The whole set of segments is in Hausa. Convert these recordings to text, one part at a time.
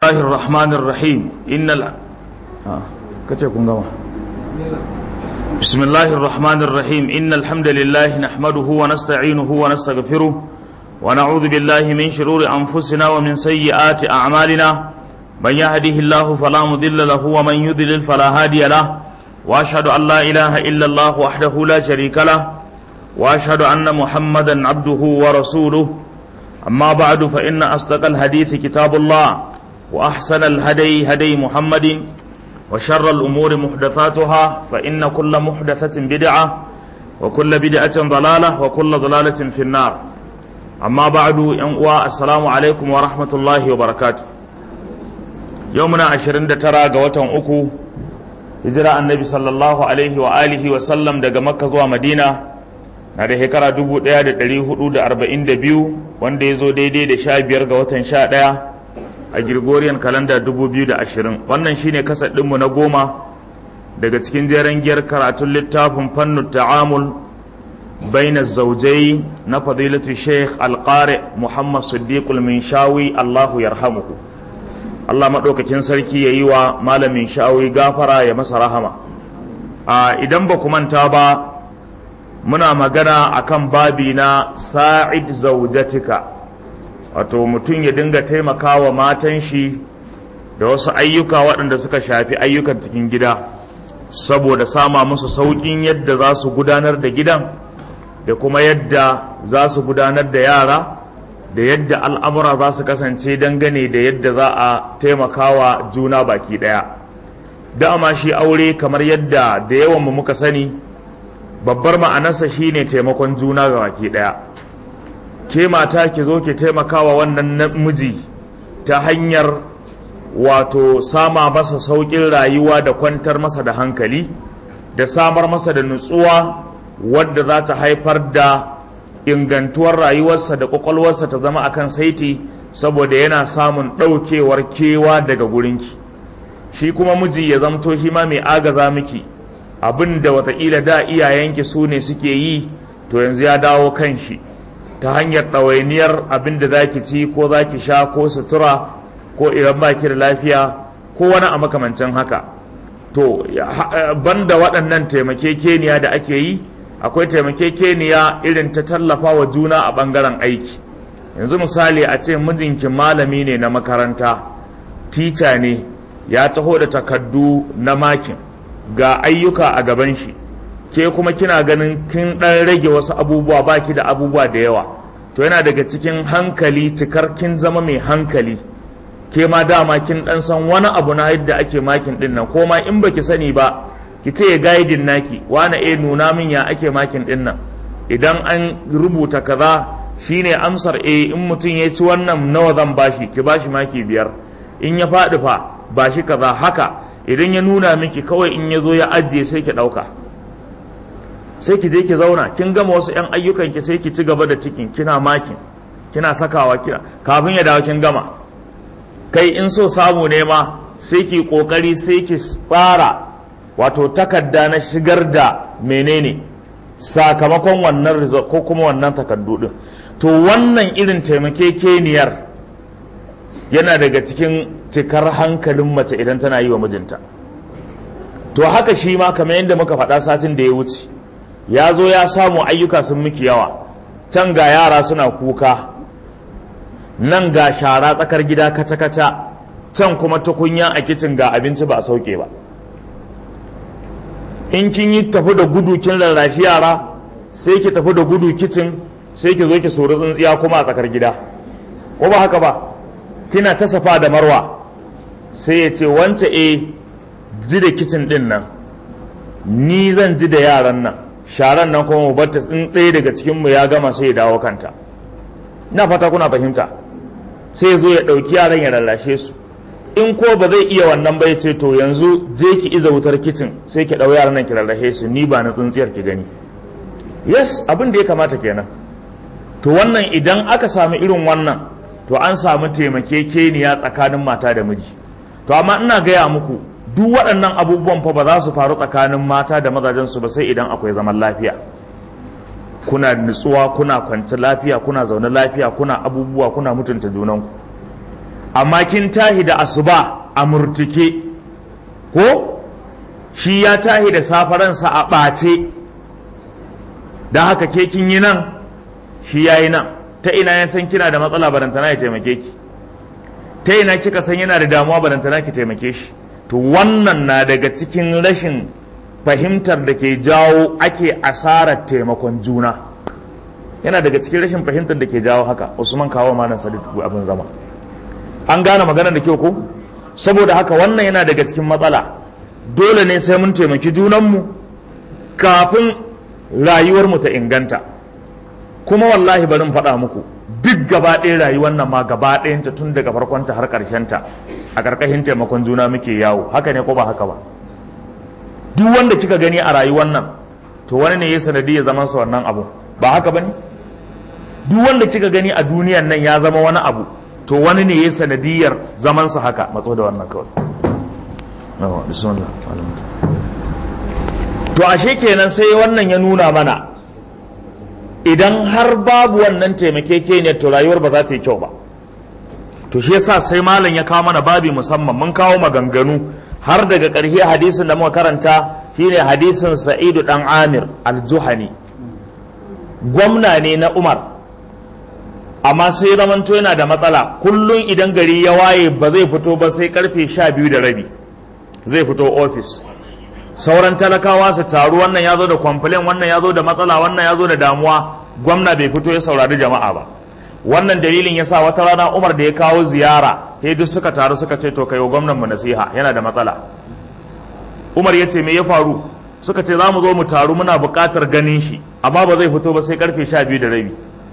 الله الرحمن الرحيم إن ال... آه. بسم الله الرحمن الرحيم إن الحمد لله نحمده ونستعينه ونستغفره ونعوذ بالله من شرور أنفسنا ومن سيئات أعمالنا من يهده الله فلا مضل له ومن يضلل فلا هادي له وأشهد أن لا إله إلا الله وحده لا شريك له وأشهد أن محمدا عبده ورسوله أما بعد فإن أصدق الحديث كتاب الله وأحسن الهدي هدي محمد وشر الأمور محدثاتها فإن كل محدثة بدعة وكل بدعة ضلالة وكل ضلالة في النار أما بعد ينقوى السلام عليكم ورحمة الله وبركاته يومنا عشرين ترى قوة أكو هجرة النبي صلى الله عليه وآله وسلم دقى مكة ومدينة na da shekara dubu ɗaya da ɗari hudu da arba'in da biyu wanda ya zo daidai da sha biyar ga watan sha ɗaya a Gregorian kalanda dubu biyu da ashirin wannan shine kasar ɗinmu na goma daga cikin jeren giyar karatun littafin fannin ta'amul baina zaujai na fadilatu sheikh alƙare muhammad siddiqul minshawi allahu yarhamuhu allah maɗaukakin sarki ya yi wa malamin sha'awi gafara ya masa rahama a idan ba ku manta ba muna magana akan babi na sa'id zaujatika wato mutum ya dinga taimakawa matan shi da wasu ayyuka waɗanda suka shafi ayyukan cikin gida saboda sama musu sauƙin yadda za su gudanar da gidan da kuma yadda za su gudanar da yara da yadda al'amura za su kasance dangane da yadda za a taimakawa juna baki ɗaya dama shi aure kamar yadda da yawan mu muka sani babbar ma'anarsa shine taimakon juna ga baki daya ke mata ki zo ki taimakawa wannan namiji ta hanyar wato sama masa sauƙin rayuwa da kwantar masa da hankali da samar masa da nutsuwa wadda za ta haifar da ingantuwar rayuwarsa da ƙwaƙwalwarsa ta zama akan saiti saboda yana samun ɗaukewar kewa daga gurinki shi kuma miji ya zamto shi ma mai agaza miki abin da watakila da iyayenki su ne suke yi to yanzu ya dawo kan shi ta hanyar ɗawainiyar abin da za ki ci ko za ki sha ko sutura ko idan ba ki da lafiya ko wani a makamancin haka to banda waɗannan taimakekeniya da ake yi akwai taimakekeniya irin ta tallafa wa juna a ɓangaren aiki yanzu misali a ce mijinki malami ne na makaranta tica ne ya taho da takaddu na makin ga ayyuka a gaban shi ke kuma kina ganin kin dan rage wasu abubuwa baki da abubuwa da yawa to yana daga cikin hankali cikar kin zama mai hankali ke ma dama kin dan san wani abu na yadda ake makin din nan ko ma in baki sani ba ki ce gaidin naki wani eh nuna min ya ake makin din nan idan an rubuta kaza shine amsar eh in mutum ya ci wannan nawa zan bashi ki bashi maki biyar in ya faɗi fa bashi kaza haka idan ya nuna miki kawai in ya zo ya ajiye sai ki ɗauka sai ki je ki zauna kin gama wasu 'yan ayyukan ki sai ki ci gaba da cikin kina makin kina sakawa kina kafin ya dawo kin gama kai in so samu ne ma sai ki kokari sai ki fara wato takarda na shigar da menene sakamakon wannan result ko kuma wannan takardu din to wannan irin taimakekeniyar yana daga cikin cikar hankalin mace idan tana yi wa mijinta to haka shi ma kamar yadda muka faɗa satin da ya wuce ya zo ya samu ayyuka sun miki yawa can ga yara suna kuka nan ga shara tsakar gida kaca-kaca can kuma tukunya a kicin ga abinci ba a sauke ba in kin yi tafi da gudu kin rarrashi yara sai ki tafi da gudu kicin sai ki zo ki sori tsintsiya kuma a tsakar gida ko ba haka ba kina ta safa da marwa sai ya ce wance e ji da kicin din nan ni zan ji da yaran nan sharan nan kuma mu batta in ɗaya daga cikinmu ya gama sai ya dawo kanta ina fata kuna fahimta sai ya zo ya ɗauki yaran ya lallashe su in ko ba zai iya wannan ba ya ce to yanzu je ki iza wutar kicin sai ki ɗau yaran nan ki lallashe su ni ba na tsintsiyar ki gani yes abin da ya kamata kenan to wannan idan aka samu irin wannan to an samu taimakekeniya tsakanin mata da miji to amma ina gaya muku duk waɗannan abubuwan fa ba za su faru tsakanin mata da mazajensu ba sai idan akwai zaman lafiya kuna nutsuwa kuna kwanci lafiya kuna zaune lafiya kuna abubuwa kuna mutunta junanku amma kin tahi da asuba a murtuke ko shi ya tahi da safaransa a ɓace don haka ke kin yi nan shi ya yi nan ta ina ya san kina da matsala barantana ya taimake ki ta ina kika san yana da damuwa barantana ki taimake shi to wannan na daga cikin rashin fahimtar da ke jawo ake asarar taimakon juna yana daga cikin rashin fahimtar da ke jawo haka usman kawo ma nan sadiq abin zama an gane maganar da kyau ko saboda haka wannan yana daga cikin matsala dole ne sai mun taimaki junanmu kafin rayuwarmu ta inganta kuma wallahi bari in faɗa muku duk gaba ɗaya rayuwar nan ma gaba ɗayanta tun daga farkonta har ta a ƙarƙashin taimakon juna muke yawo haka ne ko ba haka ba duk wanda kika gani a rayuwar nan to wani ne ya sanadi ya zama sa wannan abu ba haka ba ne duk wanda kika gani a duniyan nan ya zama wani abu to wani ne ya sanadiyar zamansa haka matso da wannan kawai to ashe kenan sai wannan ya nuna mana idan har babu wannan taimakekeniyar to rayuwar ba za ta yi kyau ba to shi yasa sai malam ya kawo mana babi musamman mun kawo maganganu har daga ƙarshe hadisin da muka karanta shine hadisin sa'idu dan amir al-juhani gwamna ne na umar amma sai zamanto yana da matsala kullum idan gari ya waye ba zai fito ba sai karfe sha biyu da rabi zai fito ofis sauran talakawa su taru wannan ya zo da kwamfilin wannan ya zo da matsala wannan ya zo da damuwa gwamna bai fito ya saurari jama'a ba wannan dalilin ya sa wata rana umar da ya kawo ziyara sai duk suka taru suka ce to kai wa gwamnan mu nasiha yana da matsala umar ya ce me ya faru suka ce za mu zo mu taru muna buƙatar ganin shi amma ba zai fito ba sai karfe sha biyu da rabi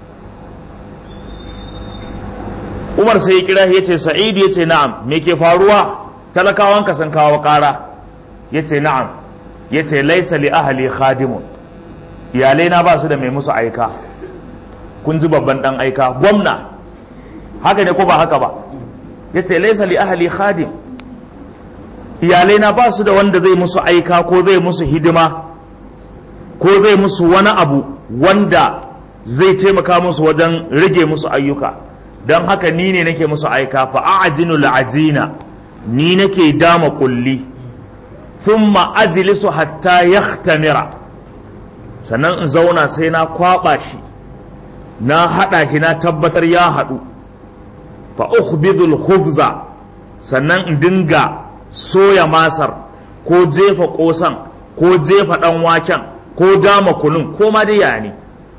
umar sai ya kira ya ce sa'idu ya ce na'am me ke faruwa talakawanka sun kawo ƙara ya ce na'am ya ce laisa li ahali khadimun iyalai na ba su da mai musu aika kun ji babban dan aika gwamna haka ne ko ba haka ba ya ce laisa li ahali khadim iyalai na ba su da wanda zai musu aika ko zai musu hidima ko zai musu wani abu wanda zai taimaka musu wajen rage musu ayyuka don haka ni ne nake musu aika fa a'jinu la'ajina ni nake dama kulli thumma ajlisu hatta yahtamira sannan in zauna sai na kwaba shi na hada shi na tabbatar ya hadu fa ukhbidul khubza sannan in dinga soya masar ko jefa kosan ko jefa dan waken ko dama kunun ko ma dai yani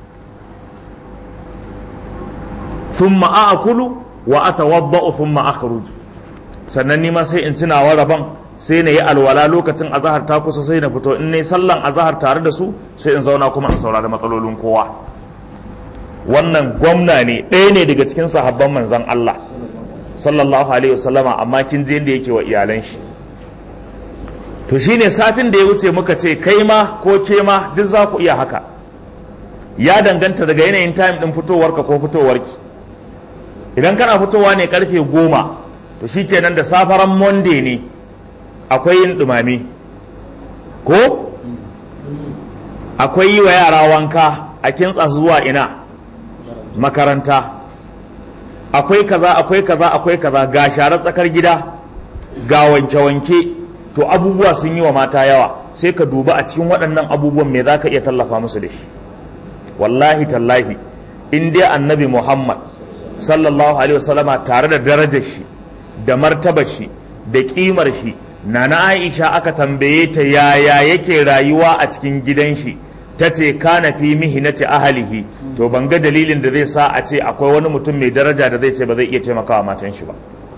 thumma a'kulu wa atawadda'u thumma akhruju sannan ni ma sai in tuna wa rabon sai na yi alwala lokacin azahar ta kusa sai na fito in ne sallan azahar tare da su sai in zauna kuma in saurari matsalolin kowa wannan gwamna ne ɗaya ne daga cikin sahabban manzon Allah sallallahu alaihi wasallama amma kin je inda yake wa iyalan shi to shine satin da ya wuce muka ce kai ma ko ke ma duk za ku iya haka ya danganta daga yanayin time din fitowarka ko fitowarki idan kana fitowa ne karfe goma to shikenan da safaran monday ne akwai yin dumame ko akwai yi wa yara wanka a kintsa zuwa ina makaranta akwai kaza akwai kaza akwai kaza ga sharar tsakar gida ga wanke-wanke to abubuwa sun yi wa mata yawa sai ka duba a cikin waɗannan abubuwan me za ka iya tallafa musu da shi wallahi tallahi in dai annabi muhammad sallallahu alaihi wasallama tare da darajar shi da martabar shi da kimar shi na na aisha aka tambaye ta yaya yake rayuwa a cikin gidan shi ta ce kana fi mihinati ahalihi to ban ga dalilin da zai sa a ce akwai wani mutum mai daraja da zai ce ba zai iya taimakawa matan shi ba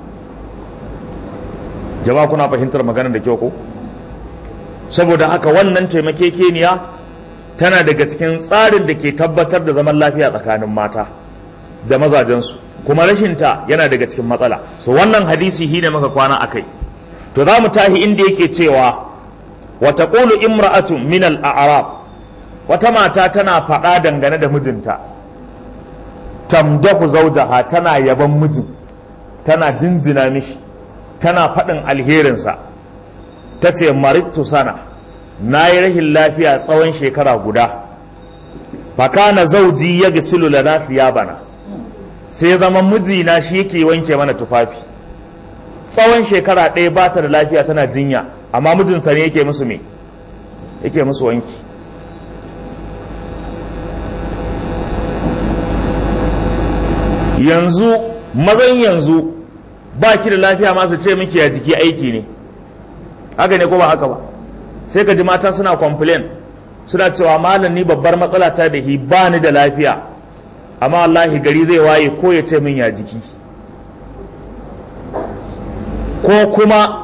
jama'a kuna fahimtar maganar da kyau ko saboda haka wannan taimakekeniya tana daga cikin tsarin da ke tabbatar da zaman lafiya tsakanin mata da mazajensu kuma rashinta yana daga cikin matsala so wannan hadisi hi ne maka kwana akai to za mu tahi inda yake cewa wa taqulu imra'atun min al-a'rab wata mata tana faɗa dangane da mijinta tamdahu zawjaha tana yaban mijin tana jinjina mishi tana faɗin alherinsa ta ce marittu sana na yi rashin lafiya tsawon shekara guda fakana zauji ya gisilu lana bana sai zama mijina shi yake wanke mana tufafi tsawon shekara ɗaya ba ta da lafiya tana jinya amma mijinta ne yake musu me yake musu wanki yanzu mazan yanzu ba ki da lafiya masu ce miki a jiki aiki ne haka ne ko ba haka ba sai ka ji mata suna complain suna cewa malam ni babbar matsala ta da hi ba ni da lafiya amma wallahi gari zai waye ko ya ce min ya jiki ko kuma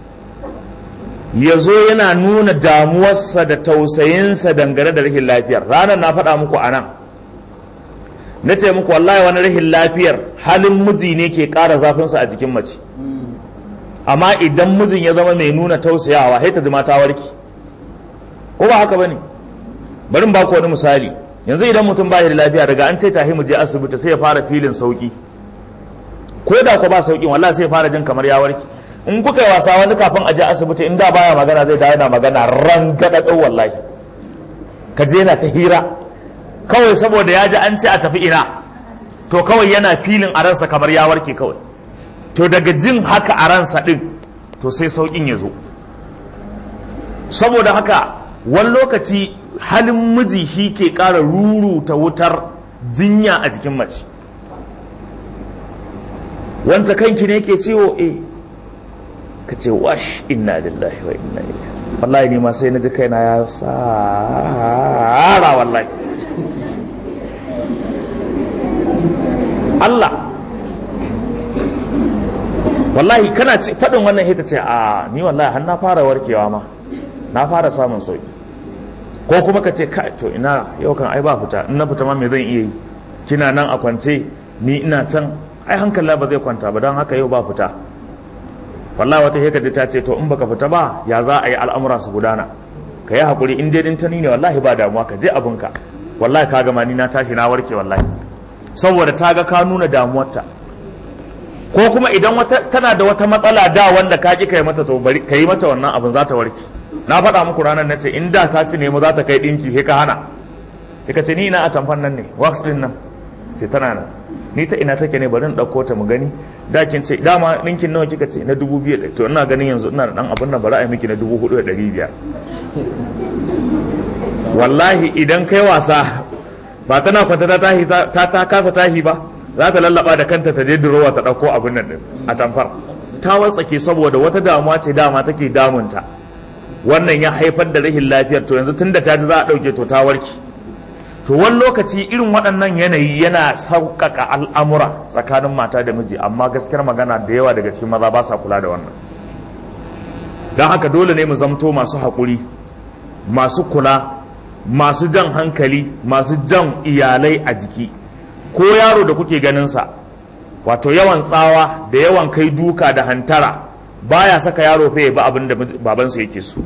ya zo yana nuna damuwarsa da tausayinsa dangane da rashin lafiyar ranar na faɗa muku a nan na ce muku wallahi wani rashin lafiyar halin miji ne ke ƙara zafinsa a jikin mace amma idan mijin ya zama mai nuna tausayawa sai ta ji mata warki ko ba haka bane bari ba ku wani misali yanzu idan mutum ba da lafiya daga an ce tahi mu je asibiti sai ya fara filin sauki ko da ku ba sauki wallahi sai ya fara jin kamar ya warki in kuka yi wasa wani kafin a je asibiti in da baya magana zai dawo yana magana ran gadadau wallahi ka je na ta hira kawai saboda ya ji an ce a tafi ina to kawai yana filin a ransa kamar ya warke kawai to daga jin haka a ransa din to sai saukin ya zo saboda haka wani lokaci halin miji shi ke ƙara ruruta wutar jinya a jikin mace wanda kanki ne ke ciwo eh ka ce wash inna lillahi wa inna ilaihi wallahi ni ma sai na ji kaina ya tsara wallahi Allah wallahi kana faɗin wannan hita ce a ni wallahi har na fara warkewa ma na fara samun sauki ko kuma ka ce kai to ina yau kan ai ba fita in na fita ma me zan iya yi kina nan a kwance ni ina can ai hankali ba zai kwanta ba don haka yau ba fita wallahi wata heka ta ce to in baka fita ba ya za a yi al'amura su gudana ka yi hakuri in dai din ta ne wallahi ba damuwa ka je abinka wallahi ka gama ni na tashi na warke wallahi saboda ta ga ka nuna damuwarta ko kuma idan wata tana da wata matsala da wanda ka ki kai mata to bari ka yi mata wannan abin za ta warke na faɗa muku ranar na ce in da ta ci nemo za ta kai ɗinki sai ka hana ka ce ni ina a tamfan nan ne wax ɗin nan ce tana nan ni ta ina take ne bari in ɗauko ta mu gani da kin ce dama ɗinkin nawa kika ce na dubu biyu to ina ganin yanzu ina da ɗan abin nan bari a yi miki na dubu hudu da ɗari biyar wallahi idan kai wasa ba tana kwanta ta tahi ta ta kasa tahi ba za ta lallaba da kanta ta je durowa ta ɗauko abin nan din a tamfar ta watsake saboda wata damuwa ce dama take damunta wannan ya haifar da rashin lafiyar to yanzu tunda ta ji za a ɗauke to ta warke to wani lokaci irin waɗannan yanayi yana sauƙaƙa al'amura tsakanin mata da miji amma gaskiyar magana da yawa daga cikin maza ba sa kula da wannan don haka dole ne mu zamto masu haƙuri masu kula masu jan hankali masu jan iyalai a jiki ko yaro da kuke ganinsa wato yawan tsawa da yawan kai duka da hantara baya saka yaro fa ya ba abin da babansa yake so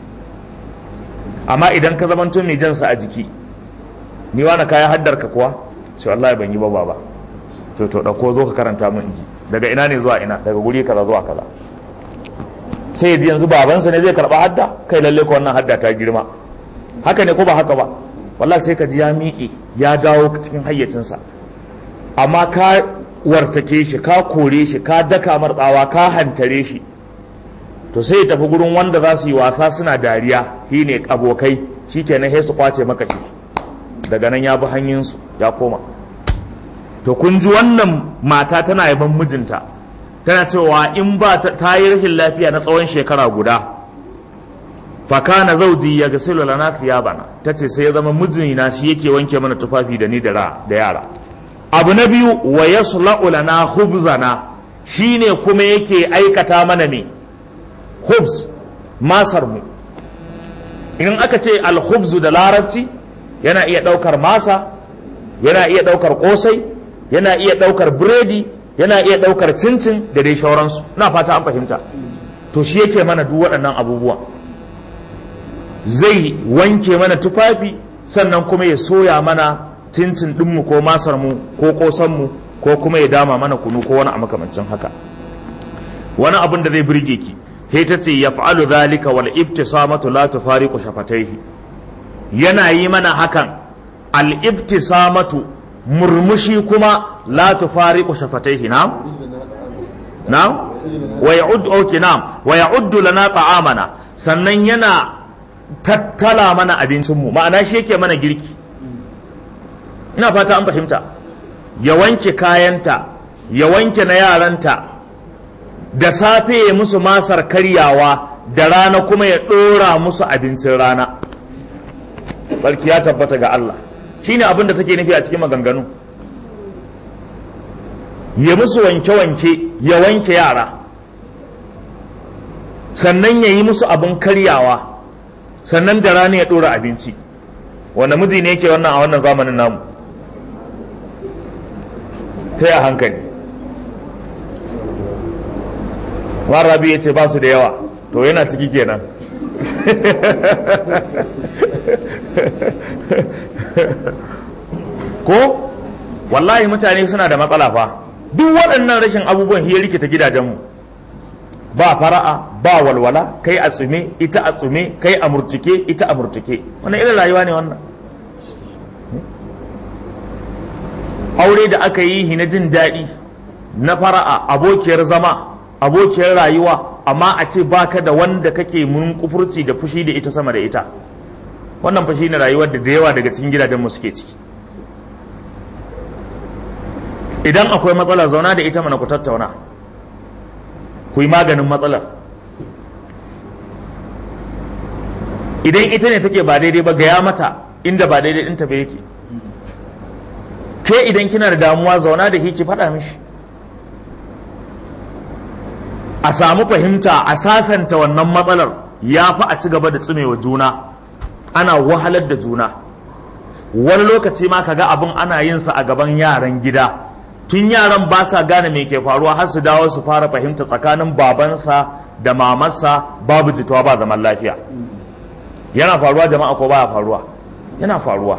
amma idan ka zamanto mai jansa a jiki ni wani kaya haddar ka kuwa sai wallahi ban yi ba baba to to dauko zo ka karanta min inji daga ina ne zuwa ina daga guri kaza zuwa kaza sai ji yanzu babansa ne zai karba hadda kai lalle ko wannan hadda ta girma haka ne ko ba haka ba wallahi sai ka ji ya miƙe ya dawo cikin hayyacinsa amma ka wartake shi ka kore shi ka daka martsawa ka hantare shi to sai ya tafi gurin wanda za su yi wasa suna dariya shi ne abokai shi kenan sai su kwace maka shi daga nan ya bi hanyinsu ya koma to kun ji wannan mata tana yaban mijinta tana cewa in ba ta yi rashin lafiya na tsawon shekara guda fakana zauji ya gasilu lana bana ta ce sai ya zama mijina shi yake wanke mana tufafi da ni da yara abu na biyu wa yasla'u lana khubzana shine kuma yake aikata mana me khubz masar mu in aka ce al-khubzu da larabci yana iya ɗaukar masa yana iya ɗaukar ƙosai yana iya ɗaukar biredi yana iya ɗaukar cincin da dai shauransu na fata an fahimta to shi yake mana duk waɗannan abubuwa zai wanke mana tufafi sannan kuma ya soya mana cincin ɗinmu ko masarmu ko ƙosanmu ko kuma ya dama mana kunu ko wani a makamancin haka wani abin da zai birge ki he ta ce ya fa'alu zalika wal iftisamatu la tufariqu shafataihi yana yi mana hakan al-ibtisamatu murmushi kuma la tufariqu shafataihi na na wa ya'uddu okay na'am wa ya'uddu lana ta'amana sannan yana tattala mana abincinmu ma'ana shi yake mana girki ina fata an fahimta ya wanke kayanta ya wanke na yaranta da safe ya musu masar karyawa da rana kuma ya ɗora musu abincin rana barki ya tabbata ga Allah shine abin da take nufi a cikin maganganu ya musu wanke-wanke ya wanke yara sannan ya yi musu abin karyawa sannan da rana ya ɗora abinci wanda miji ne yake wannan a wannan zamanin namu ta a hankali rabi ya ce ba su da yawa to yana ciki kenan ko wallahi mutane suna da matsala fa duk waɗannan rashin abubuwan hiyar rikita gidajenmu ba fara'a ba walwala kai a tsume ita a tsume kai a murtuke ita a murtuke wannan irin rayuwa ne wannan aure da aka yi na jin daɗi na fara'a abokiyar zama abokiyar rayuwa amma a ce baka da wanda kake mun kufurci da fushi da ita sama da ita wannan fashi ne rayuwar da da yawa daga cikin gidajenmu suke ciki idan akwai matsala zauna da ita mana ku tattauna ku yi maganin matsalar idan ita ne take ba daidai ba gaya mata inda ba daidai ɗinta ba yake ke idan kina da damuwa zauna da ki faɗa mishi a samu fahimta a sasanta wannan matsalar ya fi a ci gaba da tsumewa juna ana wahalar da juna wani lokaci ma kaga abin ana yin sa a gaban yaran gida tun yaran ba sa gane me ke faruwa har su dawo su fara fahimta tsakanin babansa da mamarsa babu jituwa ba zaman lafiya yana faruwa jama'a ko baya faruwa yana faruwa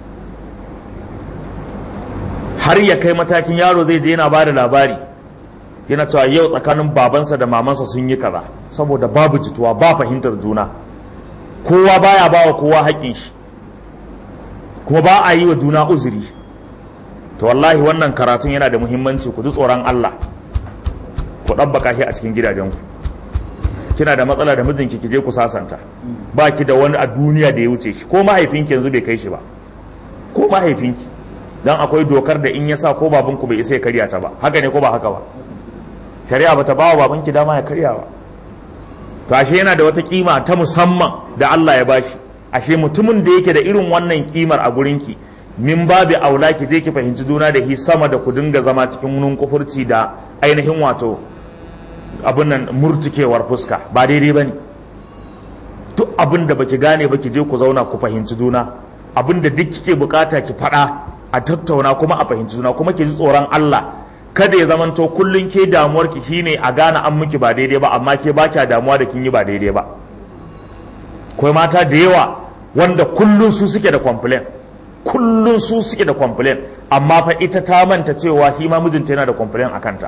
har ya kai matakin yaro zai je yana ba da labari yana cewa yau tsakanin babansa da mamansa sun yi kaza saboda babu jituwa ba fahimtar juna kowa baya ba wa kowa haƙin shi kuma ba a yi wa juna uzuri to wallahi wannan karatun yana da muhimmanci ku ji tsoron Allah ku ɗabbaka shi a cikin gidajenku kina da matsala da mijinki ki je ku sasanta ba ki da wani a duniya da ya wuce shi ko mahaifinki yanzu bai kai shi ba ko mahaifinki dan akwai dokar da in ya sa ko babanku bai isa ya karya ta ba haka ne ko ba haka ba shari'a bata ba wa babanki dama ya karya ba to ashe yana da wata kima ta musamman da Allah ya bashi ashe mutumin da yake da irin wannan kimar a gurinki min babu aula ki je ki fahimci juna da hi sama da ku dinga zama cikin nun kufurci da ainihin wato abin nan murtukewar fuska ba daidai bane duk abin da baki gane ba ki je ku zauna ku fahimci juna abin da duk kike bukata ki faɗa a tattauna kuma a fahimci juna kuma ki ji tsoron Allah kada ya zamanto kullun ke damuwar ki shine a gane an miki ba daidai ba amma ke ba kya damuwa da kin yi ba daidai ba akwai mata da yawa wanda kullun su suke da complain kullun su suke da complain amma fa ita ta manta cewa shi ma mijinta yana da complain a kanta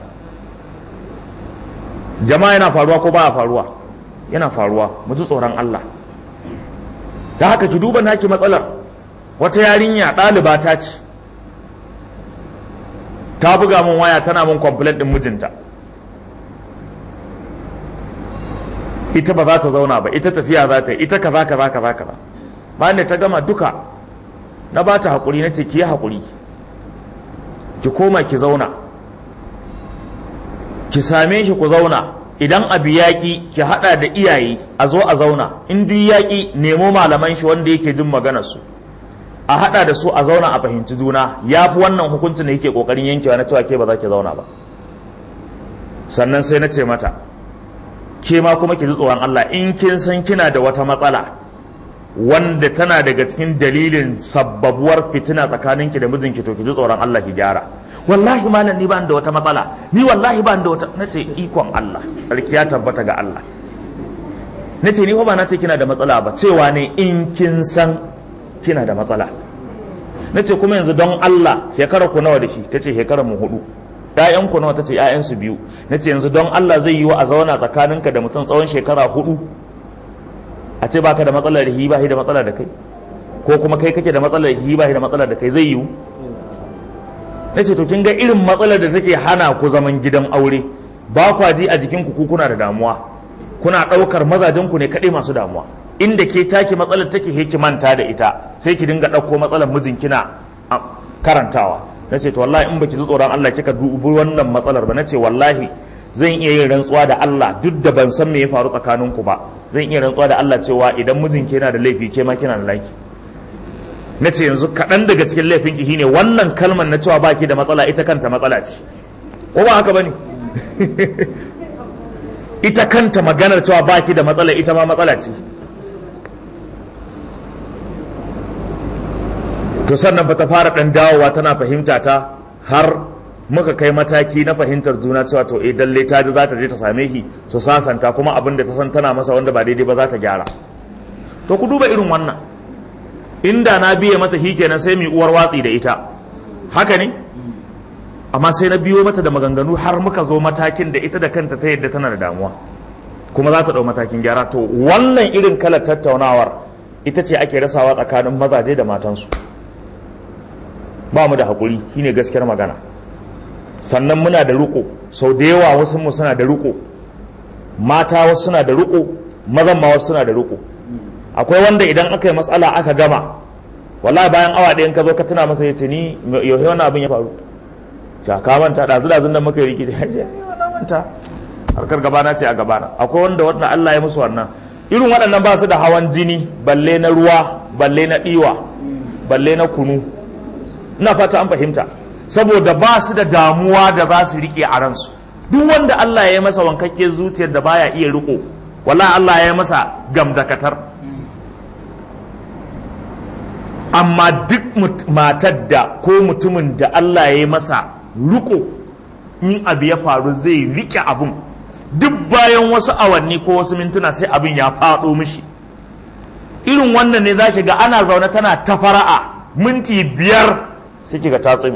jama'a yana faruwa ko baya faruwa yana faruwa mu ji tsoron Allah da haka ki duba naki matsalar wata yarinya ɗaliba ta ce ta buga min waya tana min complaint din mijinta ita ba za ta zauna ba ita tafiya za ta yi ita kaza kaza kaza kaza bayan da ta gama duka na ba ta haƙuri na ce ki yi haƙuri ki koma ki zauna ki same shi ku zauna idan abu yaƙi ki haɗa da iyaye a zo a zauna in duk yaƙi nemo malaman shi wanda yake jin maganar su a haɗa da su a zauna a fahimci juna ya fi wannan hukuncin da yake ƙoƙarin yankewa na cewa ke ba za ki zauna ba sannan sai na ce mata ke ma kuma ki ji tsoron Allah in kin san kina da wata matsala wanda tana daga cikin dalilin sabbabuwar fitina tsakaninki da mijinki to ki ji tsoron Allah ki gyara wallahi malam ni ba da wata matsala ni wallahi ba da wata nace ikon Allah sarki ya tabbata ga Allah nace ni ba na ce kina da matsala ba cewa ne in kin san kina da matsala nace kuma yanzu don Allah shekara ku nawa da shi tace shekarar mu hudu ƴaƴan ku nawa tace ƴaƴan su biyu nace yanzu don Allah zai yi wa a zauna tsakaninka da mutum tsawon shekara hudu a ce baka da matsalar hi ba da matsala da kai ko kuma kai kake da matsalar hi ba da matsala da kai zai yiwu na ce to kin ga irin matsalar da take hana ku zaman gidan aure ba kwa ji a jikinku ku kuna da damuwa kuna ɗaukar mazajenku ne kaɗai masu damuwa inda ke take matsalar take he ki manta da ita sai ki dinga ɗauko matsalar mijin kina karantawa na ce to wallahi in baki ji tsoron Allah kika dubi wannan matsalar ba na ce wallahi zan iya yin rantsuwa da Allah duk da ban san me ya faru tsakaninku ba zan iya rantsuwa da Allah cewa idan mijinki yana da laifi ke ma kina da laifi na ce yanzu kaɗan daga cikin laifinki shine wannan kalmar na cewa baki da matsala ita kanta matsala ce ko ba haka bane ita kanta maganar cewa baki da matsala ita ma matsala ce to sannan ba ta fara ɗan dawowa tana fahimta ta har muka kai mataki na fahimtar juna cewa to eh dalle ta ji za ta je ta same shi su sasanta kuma abin da ta san tana masa wanda ba daidai ba za ta gyara to ku duba irin wannan inda na biye mata shi kenan sai mu uwar watsi da ita haka ne amma sai na biyo mata da maganganu har muka zo matakin da ita da kanta ta yadda tana da damuwa kuma za ta ɗau matakin gyara to wannan irin kalar tattaunawar ita ce ake rasawa tsakanin mazaje da matansu ba mu da haƙuri shine gaskiyar magana sannan muna da riko sau da yawa wasu mu suna da riko mata wasu suna da riko mazan ma wasu suna da riko akwai wanda idan aka yi matsala aka gama wallahi bayan awa ɗayan ka zo ka tuna masa ya ce ni yau wani abin ya faru sha ka manta ɗazu ɗazun da muka yi rikici ya ce na manta harkar gabana ce a gabana akwai wanda wanda Allah ya musu wannan irin waɗannan ba su da hawan jini balle na ruwa balle na ɗiwa balle na kunu ina fata an fahimta saboda ba su da damuwa da za su riƙe a ransu duk wanda Allah ya yi masa wankakke zuciyar da baya iya riko wala Allah ya yi masa gamdakatar amma duk matar da ko mutumin da Allah ya yi masa riko in abu ya faru zai riƙe abun duk bayan wasu awanni ko wasu mintuna sai abin ya faɗo mishi irin wannan ne za ki ga ana zaune tana ta fara'a minti biyar sai ki ga ta tsumi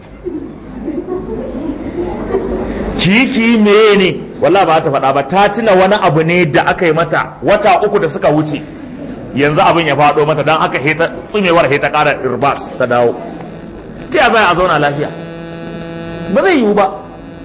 kiki meye ne wallah ba ta faɗa ba ta tuna wani abu ne da aka yi mata wata uku da suka wuce yanzu abin ya faɗo mata don aka heta tsumewar heta ƙara irbas ta dawo ta ya a zauna lafiya ba zai yiwu ba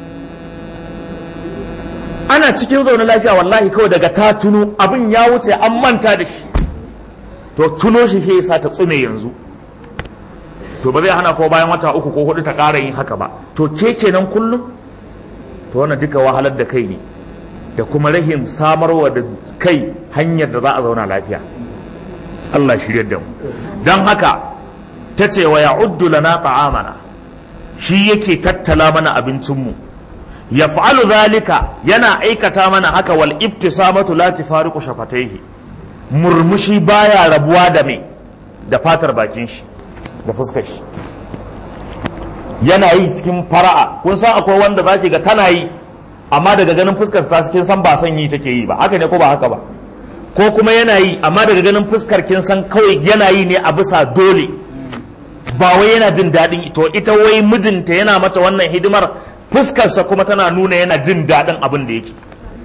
ana cikin zaune lafiya wallahi kawai daga ta tuno abin ya wuce an manta da shi to tuno shi ke sa ta tsume yanzu to ba zai hana ko bayan wata uku ko hudu ta ƙara yin haka ba to ke kenan kullum to wannan duka wahalar da kai ne da kuma rahin samarwa da kai hanyar da za a zauna lafiya Allah shirya da mu don haka ta ce wa ya'uddu lana ta'amana shi yake tattala mana abincinmu ya fa'alu zalika yana aikata mana haka wal iftisamatu la tifariqu shafataihi murmushi baya rabuwa da me da fatar bakin shi da fuskar shi yana yi cikin fara'a kun san akwai wanda zaki ga tana yi amma daga ganin fuskar ta kin san ba son yi take yi ba haka ne ko ba haka ba ko kuma yana yi amma daga ganin fuskar kin san kawai yana yi ne a bisa dole ba wai yana jin daɗin to ita wai mijinta yana mata wannan hidimar fuskarsa kuma tana nuna yana jin daɗin abin da yake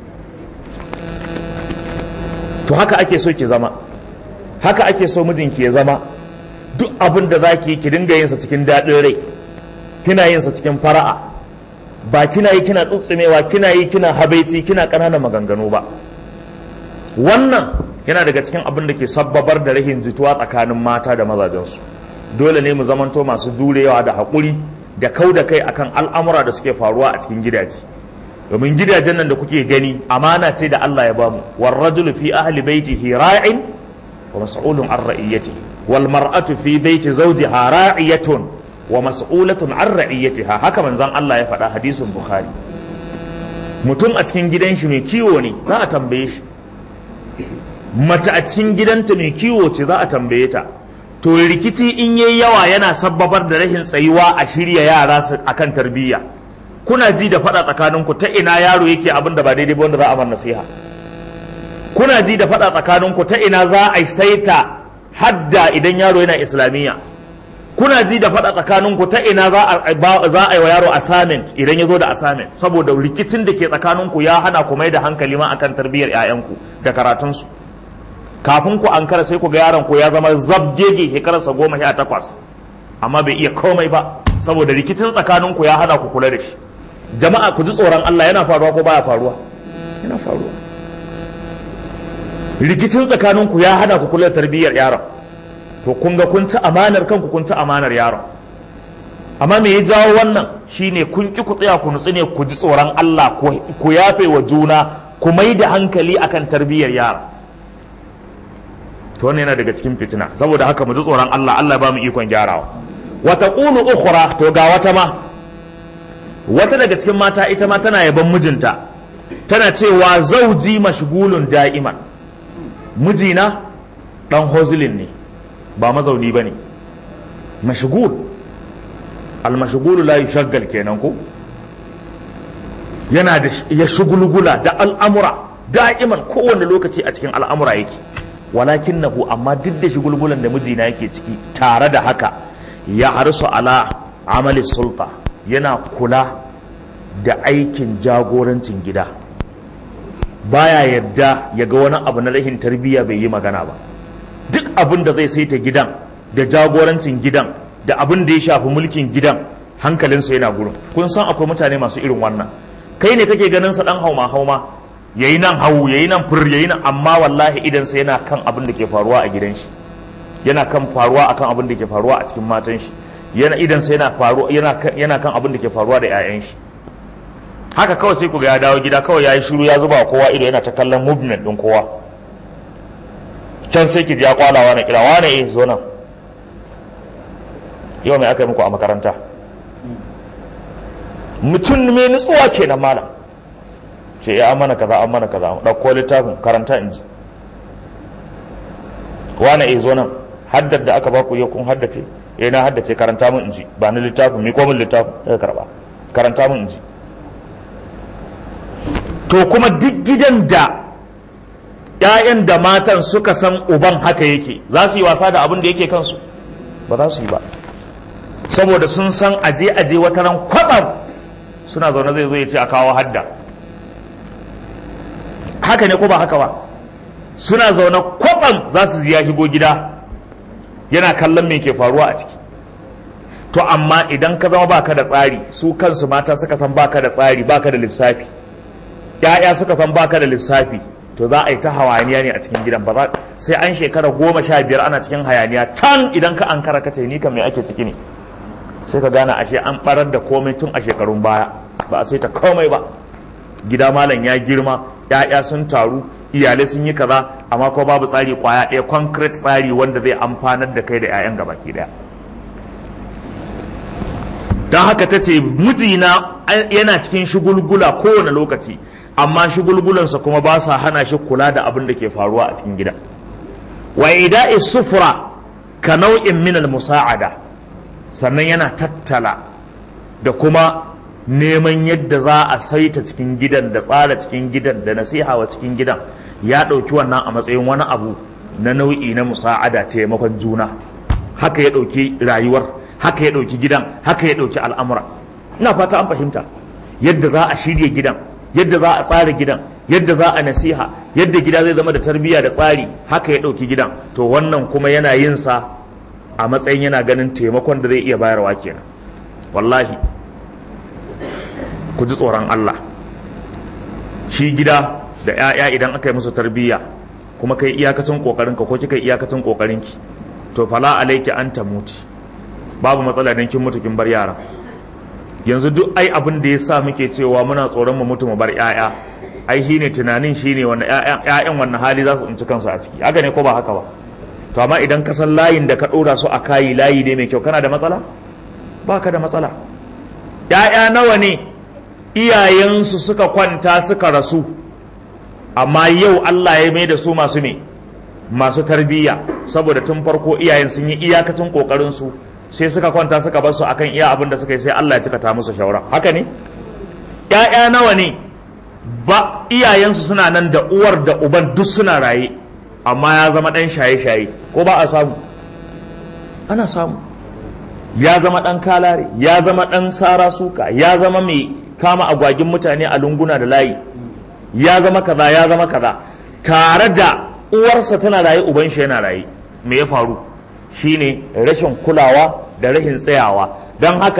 to haka ake so ki zama haka ake so mijinki ya zama duk abin da za ki yi ki dinga yinsa cikin daɗin rai kina yinsa cikin fara'a ba kina yi kina tsutsumewa kina yi kina habaici kina ƙananan maganganu ba wannan yana daga cikin abin da ke sabbabar da rahin jituwa tsakanin mata da mazajensu dole ne mu zamanto masu durewa da haƙuri da kau da kai akan al'amura da suke faruwa a cikin gidaje domin gidajen nan da kuke gani amana ce da Allah ya bamu war rajulu fi ahli baitihi ra'in wa mas'ulun an ra'iyatihi wal mar'atu fi baiti zawjiha ra'iyatun wa mas'ulatun an ra'iyatiha haka manzon Allah ya faɗa hadisin bukhari mutum a cikin gidan shi mai kiwo ne za a tambaye shi mace a cikin gidanta mai kiwo ce za a tambaye ta to rikici in yayi yawa yana sabbabar da rashin tsayuwa a shirya yara su akan tarbiyya kuna ji da faɗa tsakaninku ta ina yaro yake abin da ba daidai ba wanda za a mar nasiha kuna ji da faɗa tsakaninku ta ina za a saita hadda idan yaro yana islamiyya kuna ji da faɗa tsakaninku ta ina za a yi wa yaro assignment idan ya zo da assignment saboda rikicin da ke tsakaninku ya hana ku mai da hankali ma akan tarbiyyar 'ya'yanku da karatunsu kafin ku ankara sai ku ga yaron ku ya zama zabgege shekararsa goma sha takwas amma bai iya komai ba saboda rikicin tsakaninku ya hana ku kula da shi jama'a ku ji tsoron Allah yana faruwa ko baya faruwa yana faruwa rikicin tsakaninku ya hada ku kula da tarbiyyar yaron to kun ga kun ci amanar kanku kun ci amanar yaron amma me ya jawo wannan shine kun ki ku tsaya ku nutsu ne ku ji tsoron Allah ku yafe wa juna ku mai da hankali akan tarbiyyar yara to wannan yana daga cikin fitina saboda haka mu ji tsoron Allah Allah ba mu ikon gyarawa wa taqulu ukhra to ga wata ma wata daga cikin mata ita ma tana yaban mijinta tana cewa zauji mashgulun da'iman mijina dan hozilin ne ba mazauni bane mashgul almashgulu la yushaggal kenan ko yana da ya shugulgula da al'amura da'iman kowane lokaci a cikin al'amura yake walakin nahu amma duk da shugulgulan da mijina yake ciki tare da haka ya harsu ala amali sulta yana kula da aikin jagorancin gida baya yadda ya ga wani abu na rahin tarbiyya bai yi magana ba duk abin da zai saita gidan da jagorancin gidan da abin da ya shafi mulkin gidan hankalinsa yana gurin kun san akwai mutane masu irin wannan kai ne kake ganin sa dan hauma hauma yayi nan hau yayi nan fur yayi nan amma wallahi idan sa yana kan abin da ke faruwa a gidan shi yana kan faruwa akan abin da ke faruwa a cikin matan shi yana idan sa yana faruwa yana yana kan abin da ke faruwa da ƴaƴan shi haka kawai sai ku ga ya dawo gida kawai yayi shiru ya zuba kowa ido yana ta kallon movement din kowa can sai ki ji ya kwalawa na kira wane eh zo nan yau mai aka yi muku a makaranta mutum mai nutsuwa ke na malam ce ya amana kaza an mana kaza ɗauko littafin karanta in ji wane e zo nan haddar da aka baku yau kun haddace eh na haddace karanta mun in ji ba ni littafin mi ko min littafin ya karba karanta mun in ji to kuma duk gidan da ‘ya'yan da matan suka san uban haka yake za su yi wasa da abin da yake kansu ba za su yi ba saboda sun san aje aje wata ran kwaɓar suna zaune zai zo ya ce a kawo hadda haka ne ko ba haka ba suna zaune kwaɓar za su ya shigo gida yana kallon me ke faruwa a ciki to amma idan ka zama baka da tsari su kansu mata suka san baka da tsari baka da lissafi ‘ya'ya suka san baka da lissafi to za a yi ta hayaniya ne a cikin gidan ba za sai an shekara goma sha biyar ana cikin hayaniya can idan ka an kara kace ni kan me ake ciki ne sai ka gane ashe an barar da komai tun a shekarun baya ba a sai ta komai ba gida malam ya girma ya'ya sun taru iyalai sun yi kaza amma ko babu tsari kwaya ɗaya concrete tsari wanda zai amfanar da kai da 'ya'yan gabaki ɗaya don haka ta ce mijina yana cikin shugulgula kowane lokaci amma shugulgulansa kuma ba sa hana shi kula da abin da ke faruwa a cikin gida wa ida'i sufura ka nau'in min musa'ada sannan yana tattala da kuma neman yadda za a saita cikin gidan da tsara cikin gidan da nasiha wa cikin gidan ya ɗauki wannan a matsayin wani abu na nau'i na musa'ada taimakon juna haka ya ɗauki rayuwar haka ya ɗauki gidan haka ya ɗauki al'amura ina fata an fahimta yadda za a shirya gidan yadda za a tsara gidan yadda za a nasiha yadda gida zai zama da tarbiyya da tsari haka ya ɗauki gidan to wannan kuma yana yin sa a matsayin yana ganin taimakon da zai iya bayarwa kenan wallahi ku ji tsoron Allah shi gida da 'ya'ya idan aka yi musu tarbiyya kuma kai iyakacin kokarinka ko kika iyakacin kokarinki to fala alaiki an tamuti babu matsala dan kin mutu kin bar yara yanzu duk ai abin da yasa muke cewa muna tsoron mu mutu mu bar 'ya'ya ai shine tunanin shine wanda 'ya'yan wannan hali za su tsinci kansu a ciki haka ne ko ba haka ba to amma idan ka san layin da ka ɗora su a kayi layi ne mai kyau kana da matsala ba ka da matsala ‘ya'ya nawa ne iyayensu suka kwanta suka rasu amma yau Allah ya mai da su masu ne masu tarbiyya saboda tun farko iyayen sun yi iyakacin ƙoƙarinsu sai suka kwanta suka bar su akan iya abin da suka yi sai Allah ya cika ta musu shawara haka ne ‘ya'ya nawa ne ba iyayensu suna nan da uwar da uban duk suna raye amma ya zama ɗan shaye-shaye ko ba a samu ana samu ya zama ɗan kalare ya zama ɗan sara suka ya zama mai kama agwagin mutane a lunguna da layi ya zama kaza ya zama kaza tare da uwarsa tana raye uban shi yana raye me ya faru shine rashin kulawa da rashin tsayawa don haka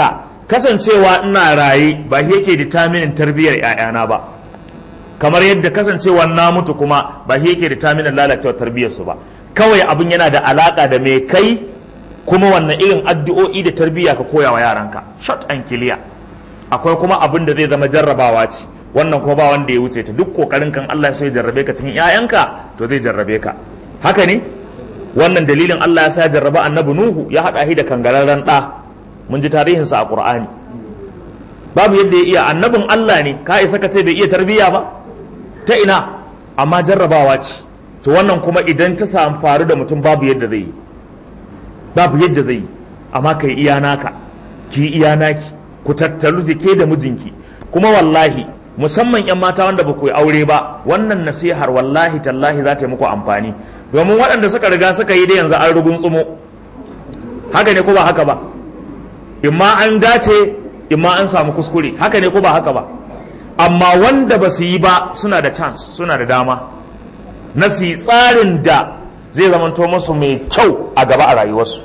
kasancewa ina raye ba shi yake determinin tarbiyyar 'ya'yana ba kamar yadda kasancewa na mutu kuma ba shi yake determinin lalacewar tarbiyyarsu ba kawai abin yana da alaka da mai kai kuma wannan irin addu'o'i da tarbiyya ka koya wa yaranka short and clear akwai kuma abin da zai zama jarrabawa ce wannan kuma ba wanda ya wuce ta duk kokarin kan Allah ya jarrabe ka cikin 'ya'yanka to zai jarrabe ka haka ne wannan dalilin Allah ya sa ya jarraba annabi Nuhu ya haɗa shi da kangararren ɗa mun ji tarihinsa a Qur'ani babu yadda ya iya annabin Allah ne ka isa ka ce bai iya tarbiyya ba ta ina amma jarrabawa ce to wannan kuma idan ta samu faru da mutum babu yadda zai yi babu yadda zai yi amma kai iya naka ki iya naki ku tattalu da ke da mijinki kuma wallahi musamman yan mata wanda ba ku yi aure ba wannan nasihar wallahi tallahi za ta yi muku amfani domin waɗanda suka riga suka yi da yanzu an rugun tsumo haka ne ko ba haka ba imma an dace imma an samu kuskure haka ne ko ba haka ba amma wanda ba su yi ba suna da chance suna da dama na su yi tsarin da zai zamanto musu mai kyau a gaba a rayuwarsu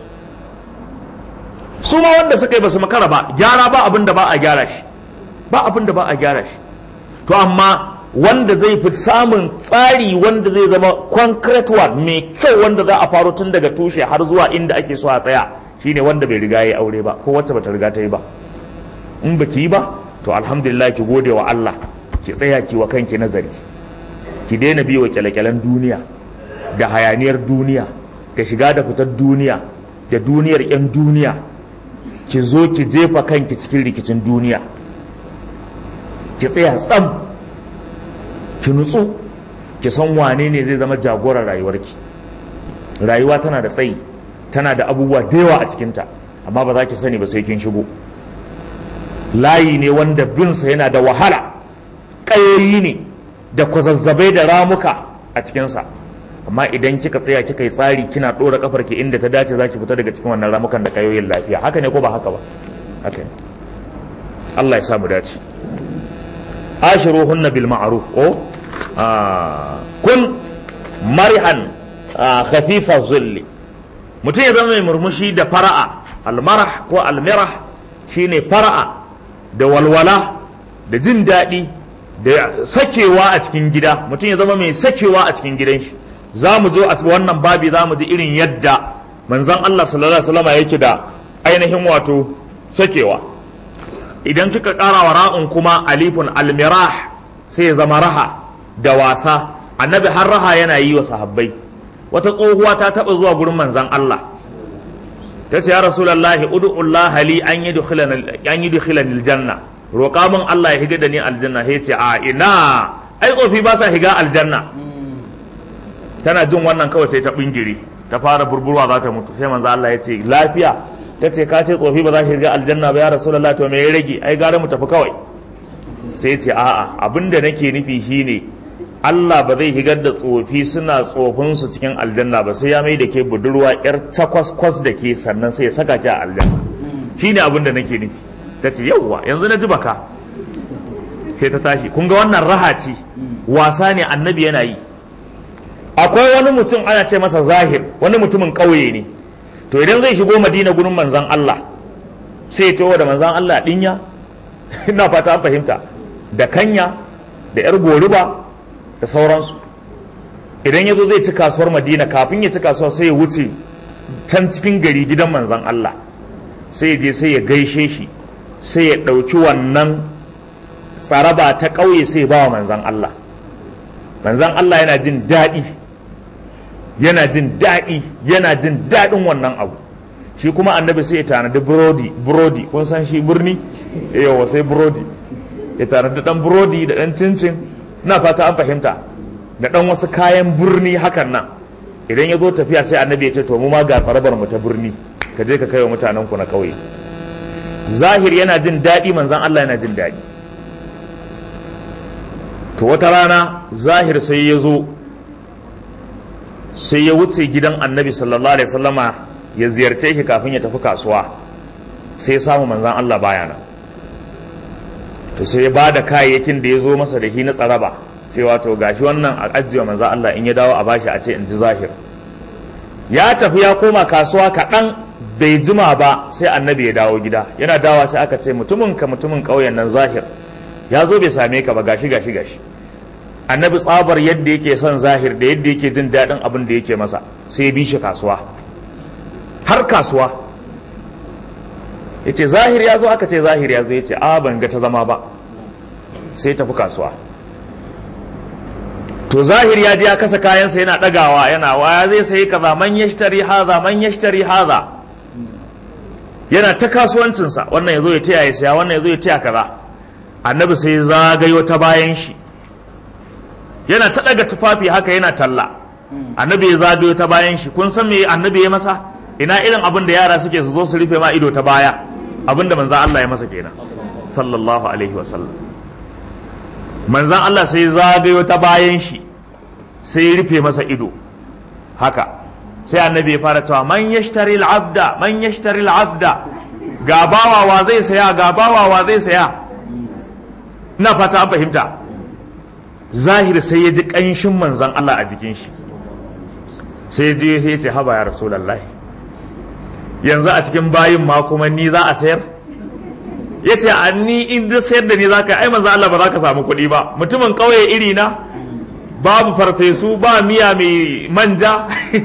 su ma wanda suka yi ba su makara ba gyara ba abin da ba a gyara shi ba abin da ba a gyara shi to amma wanda zai fi samun tsari wanda zai zama concrete one mai kyau wanda za a faro tun daga tushe har zuwa inda ake so a tsaya shine wanda bai riga ya aure ba ko wacce bata riga ta yi ba in baki yi ba to alhamdulillah ki gode wa Allah ki tsaya ki wa kanki nazari ki daina biyo kyale-kyalen duniya da hayaniyar duniya da shiga da fitar duniya da duniyar 'yan duniya ki zo ki jefa kanki cikin rikicin duniya ki tsaya tsam ki nutsu ki san wane ne zai zama jagorar rayuwarki rayuwa tana da tsayi tana da abubuwa da yawa a cikinta amma ba za ki sani ba sai kin shigo layi ne wanda binsa yana da wahala ƙayoyi ne da kwazazzabai da ramuka a cikinsa amma idan kika tsaya kika yi tsari kina ɗora kafar ki inda ta dace za ki fita daga cikin wannan ramukan da ƙayoyin lafiya haka ne ko ba haka ba haka ne Allah ya samu dace ashiruhunna bil ma'ruf o kun marihan khafifa zulli mutum ya zama mai murmushi da fara'a almarah ko almirah shine fara'a da walwala da jin daɗi da sakewa a cikin gida mutum ya zama mai sakewa a cikin gidan shi za mu zo a wannan babi za mu ji irin yadda manzon Allah sallallahu alaihi wasallam yake da ainihin wato sakewa idan kika ƙara wa ra'un kuma alifun almirah sai ya zama raha da wasa annabi har raha yana yi wa sahabbai wata tsohuwa ta taɓa zuwa gurin manzon Allah ta ce ya rasulullahi ud'ullah li an yudkhilani an yudkhilani aljanna roƙa min Allah ya higa da ni aljanna sai ce a ina ai tsofi ba sa higa aljanna tana jin wannan kawai sai ta bingiri ta fara burburwa za ta mutu sai manzo Allah ya ce lafiya ta ce ka ce tsofi ba za shi higa aljanna ba ya rasulullahi to me ya rage ai gara mu tafi kawai sai ce a'a abinda nake nufi shine Allah ba zai higar da tsofi suna tsofinsu cikin aljanna ba sai ya mai da ke budurwa yar takwas-kwas da ke sannan sai ya saka ki a aljanna shi ne abin da nake nufi ta ce yauwa yanzu na ji baka sai ta tashi kun ga wannan raha ce wasa ne annabi yana yi akwai wani mutum ana ce masa zahir wani mutumin ƙauye ne to idan zai shigo madina gurin manzan Allah sai ya taho da manzan Allah dinya ina fata an fahimta da kanya da yar goruba da sauransu idan ya zo zai ci kasuwar madina kafin ya ci kasuwar sai ya wuce can cikin gari gidan manzan Allah sai ya je sai ya gaishe shi sai ya ɗauki wannan tsaraba ta ƙauye sai ya ba wa manzan Allah manzan Allah yana jin daɗi yana jin daɗi yana jin daɗin wannan abu shi kuma annabi sai ya tanadi burodi burodi kun san shi birni yawa sai burodi ya tanadi ɗan burodi da ɗan cincin na fata an fahimta da ɗan wasu kayan birni hakan nan idan ya zo tafiya sai annabi ya ce to mu ma ga farabar mu ta birni ka je ka kai wa mutanen ku na ƙauye zahir yana jin daɗi manzan Allah yana jin daɗi to wata rana zahir sai ya zo sai ya wuce gidan annabi sallallahu alaihi wasallama ya ziyarce shi kafin ya tafi kasuwa sai ya samu manzan Allah baya nan to sai ya ba da kayayyakin da ya zo masa da shi na tsaraba cewa to gashi wannan a ajiye manzan Allah in ya dawo a bashi a ce in ji zahir ya tafi ya koma kasuwa kaɗan bai jima ba sai annabi ya dawo gida yana dawa sai aka ce mutumin ka mutumin ƙauyen nan zahir ya zo bai same ka ba gashi gashi gashi annabi tsabar yadda yake son zahir da yadda yake jin daɗin abin da yake masa sai ya bi shi kasuwa har kasuwa ya ce zahir ya zo aka ce zahir ya zo ya ce a ban ga ta zama ba sai tafi kasuwa to zahir ya ji ya kasa kayansa yana ɗagawa yana waya zai sayi kaza man yashtari haza man yashtari haza yana ta kasuwancinsa wannan ya zo ya taya ya saya wannan ya zo ya taya kaza annabi sai zagayo ta bayan shi yana ta ɗaga tufafi haka yana talla annabi ya zagayo ta bayan shi kun san me annabi ya masa ina irin abin da yara suke su zo su rufe ma ido ta baya abin da manzan Allah ya masa kenan sallallahu alaihi wa sallam manzan Allah sai zagayo ta bayan shi sai ya rufe masa ido haka sai annabi ya fara cewa man yashtari al-abda man yashtari al-abda ga bawa wa zai saya ga bawa wa zai saya ina fata an fahimta zahir sai ya ji kanshin manzan Allah a jikin shi sai ya je sai ya ce haba ya rasulullahi yanzu a cikin bayin ma kuma ni za a sayar ya ce a ni in duk sayar da ni za ka ai manzo Allah ba za ka samu kuɗi ba mutumin ƙauye iri na babu farfesu ba miya mai manja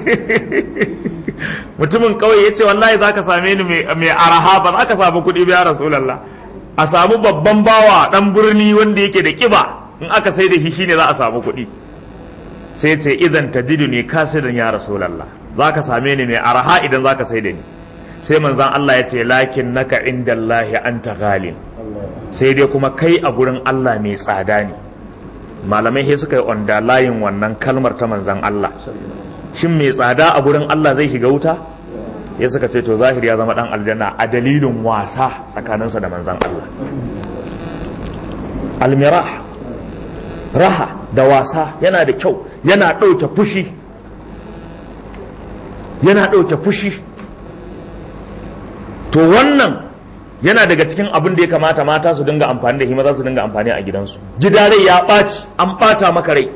mutumin ƙauye ya ce wallahi za ka same ni mai araha ba za ka samu kuɗi ba ya rasulallah a samu babban bawa ɗan birni wanda yake da ƙiba in aka sai da shi shine za a samu kuɗi sai ce idan tajidu ne kasidan ya rasulallah za ka same ni mai araha idan za ka sai da ni sai manzan Allah ya ce lakin naka inda Allah anta ghalin sai dai kuma kai a gurin Allah mai tsada ne malamai sai suka yi onda layin wannan kalmar ta manzan Allah shin mai tsada a gurin Allah zai shiga wuta ya suka ce to zahiri ya zama dan aljanna a dalilin wasa tsakaninsa da manzan Allah almirah raha da wasa yana da kyau yana ɗauke fushi yana ɗauke fushi to wannan yana daga cikin abin da ya kamata mata su dinga amfani da shi maza su dinga amfani a gidansu gida rai ya ɓaci an ɓata maka rai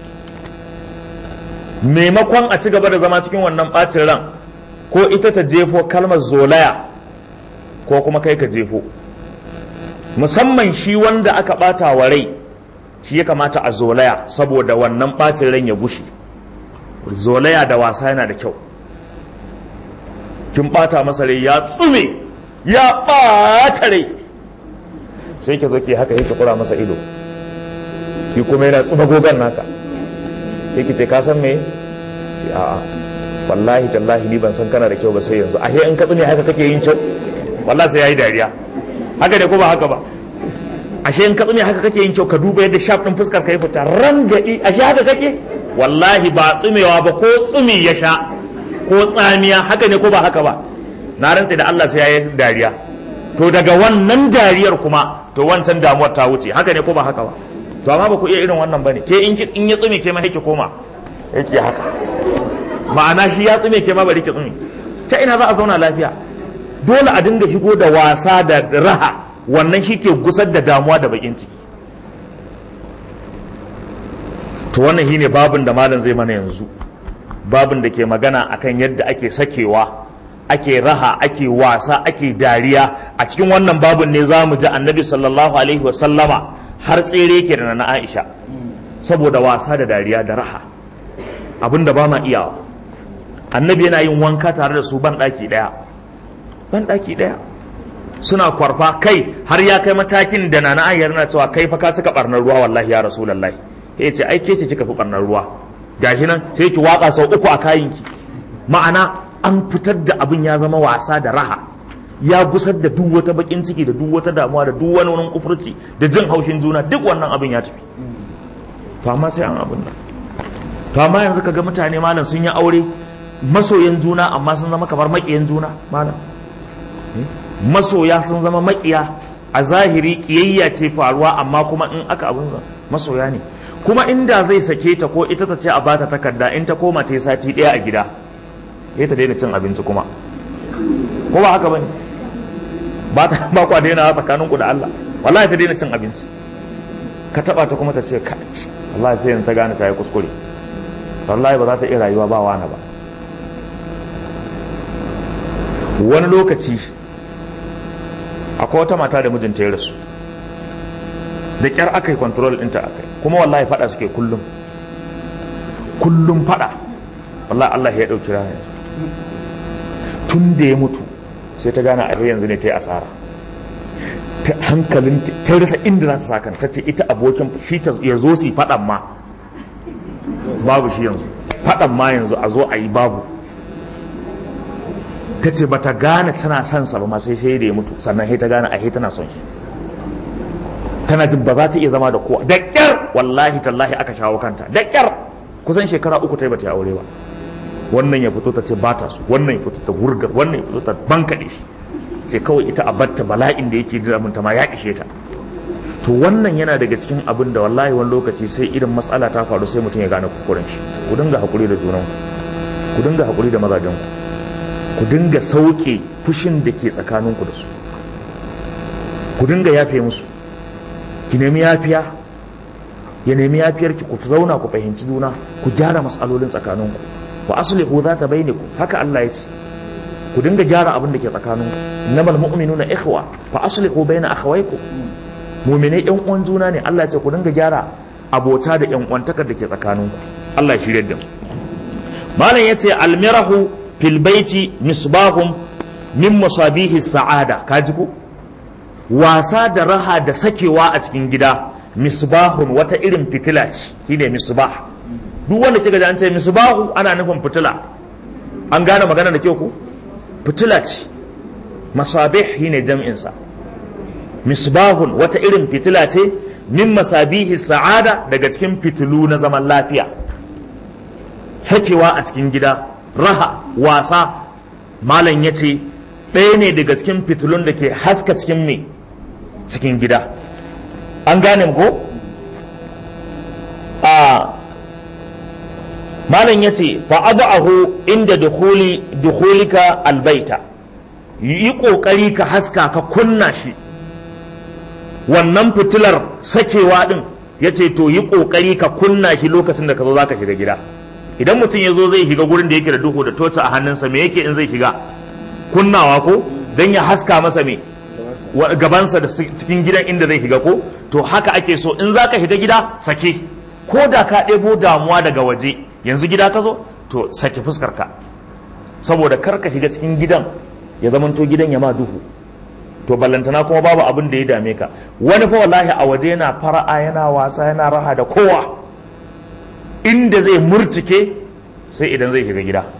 maimakon a ci gaba da zama cikin wannan ɓacin ran ko ita ta jefo kalmar zolaya ko kuma kai ka jefo musamman shi wanda aka ɓata wa rai shi ya kamata a zolaya saboda wannan ɓacin ran ya gushe zolaya da wasa yana da kyau kin ɓata masa rai ya tsume ya ɓata rai sai ki zo ki haka yake kura masa ido ki kuma yana tsuma gogon naka yake ce ka san me ce a'a wallahi tallahi ni ban san kana da kyau ba sai yanzu ashe in ka tsune haka kake yin kyau wallahi sai yayi dariya haka ne ko ba haka ba ashe in ka tsune haka kake yin kyau ka duba yadda shaf din fuskar ka yi fita rangadi ashe haka kake wallahi ba tsumewa ba ko tsumi ya sha ko tsamiya haka ne ko ba haka ba na rantse da Allah sai yayi dariya to daga wannan dariyar kuma to wancan damuwar ta wuce haka ne ko ba haka ba to amma ba ku iya irin wannan bane ke in in ya tsume ke ma yake koma yake haka ma'ana shi ya tsume ke ma bari ki tsume ta ina za a zauna lafiya dole a dinga shigo da wasa da raha wannan shi ke gusar da damuwa da bakin ciki to wannan shine babin da malam zai mana yanzu babin da ke magana akan yadda ake sakewa ake raha ake wasa ake dariya a cikin wannan babin ne za mu ji annabi sallallahu alaihi wasallama har tsere ke da na aisha saboda wasa da dariya da raha abin da ba ma iyawa annabi yana yin wanka tare da su ban ɗaki ɗaya ban ɗaki ɗaya suna kwarfa kai har ya kai matakin da nana ayyar na cewa kai fa ka cika barnar ruwa wallahi ya rasulullahi ya ce ai ke ce kika fi barnar ruwa gashi nan sai ki waka sau uku a kayanki ma'ana an fitar da abin ya zama wasa da raha ya gusar da duk wata bakin ciki da duk wata damuwa da duk wani wani kufurci da jin haushin juna duk wannan abin ya tafi to amma sai an abin nan to amma yanzu kaga mutane malam sun yi aure masoyan juna amma sun zama kamar makiyan juna malam masoya sun zama makiya a zahiri kiyayya ce faruwa amma kuma in aka abin masoya ne kuma inda zai sake ta ko ita ta ce a bata takarda in ta koma ta yi sati ɗaya a gida ya ta daina cin abinci kuma ko ba haka bane ba ta ba ku daina tsakaninku da Allah wallahi ta daina cin abinci ka taba ta kuma ta ce ka wallahi sai ta gane ta yi kuskure wallahi ba za ta iya rayuwa ba wani ba wani lokaci akwai wata mata da mijinta ya rasu da kyar aka yi control ɗinta aka yi kuma wallahi fada suke kullum kullum fada wallahi Allah ya ɗauki rahansa tun da ya mutu sai ta gane a yanzu ne ta yi asara ta hankalin ta rasa inda za ta sakan ta ce ita abokin shi ta ya zo su yi fadan ma babu shi yanzu fadan ma yanzu a zo a yi babu ta ce bata gane tana son sa ba ma sai sai da ya mutu sannan sai ta gane a tana son shi tana jin ba za ta iya zama da kowa da kyar wallahi tallahi aka shawo kanta da kyar kusan shekara uku ta yi bata yi aure ba wannan ya fito ta ce ba ta su wannan ya fito ta wurgar wannan ya fito ta bankaɗe shi sai kawai ita a batta bala'in da yake damun ta ma ya ishe ta to wannan yana daga cikin abin da wallahi wani lokaci sai irin matsala ta faru sai mutum ya gane kuskuren shi ku dinga hakuri da junanku ku dinga hakuri da mazajenku ku dinga sauke fushin da ke tsakaninku da su ku dinga yafe musu ki nemi yafiya ya nemi yafiyar ki ku zauna ku fahimci juna ku gyara matsalolin tsakaninku wa aslihu za ta bainaku haka Allah ya ce ku dinga gyara abin da ke tsakaninku innamal mu'minuna ikhwa fa aslihu baina akhawaykum mu'minai yan uwan juna ne Allah ya ce ku dinga gyara abota da yan uwantakar da ke tsakaninku Allah ya shirye da mu malam yace almirahu fil baiti misbahum min masabihi sa'ada kaji ku wasa da raha da sakewa a cikin gida misbahun wata irin fitila ce shine misbah duk wanda kika ji an ce misbahu ana nufin fitila an gane magana da kyau ku fitila ce masabih shine jam'in sa misbahun wata irin fitila ce min masabihi sa'ada daga cikin fitilu na zaman lafiya sakewa a cikin gida raha wasa malam ya ce ɗaya ne daga cikin fitilun da ke haska cikin me cikin gida an gane ko a malam ya ce fa'adu'ahu inda dukhulika albaita yi ƙoƙari ka haska ka kunna shi wannan fitilar sakewa ɗin ya ce to yi ƙoƙari ka kunna shi lokacin da ka zo za ka shiga gida idan mutum ya zo zai shiga gurin da yake da duhu da toci a hannunsa me yake in zai shiga kunnawa ko don ya haska masa me gabansa da cikin gidan inda zai shiga ko to haka ake so in za ka shiga gida sake ko da ka ɗebo damuwa daga waje yanzu gida ka zo to sake fuskar ka saboda kar ka shiga cikin gidan ya zamanto gidan ya ma duhu to ballantana kuma babu abin da ya dame ka wani fa wallahi a waje yana fara'a yana wasa yana raha da kowa inda zai murtike sai idan zai shiga gida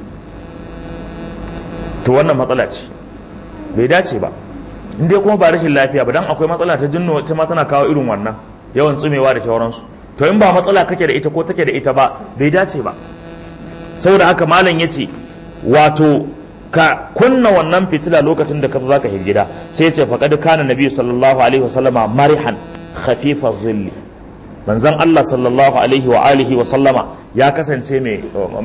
to wannan matsala ce bai dace ba in dai kuma ba rashin lafiya ba dan akwai matsala ta jinno ta ma tana kawo irin wannan yawan tsumewa da sauransu to in ba matsala kake da ita ko take da ita ba bai dace ba saboda haka malam yace wato ka kunna wannan fitila lokacin da ka zo zaka shiga gida sai ya ce faqad kana nabi sallallahu alaihi wasallama marihan khafifa zilli manzon Allah sallallahu alaihi wa alihi wa sallama ya kasance mai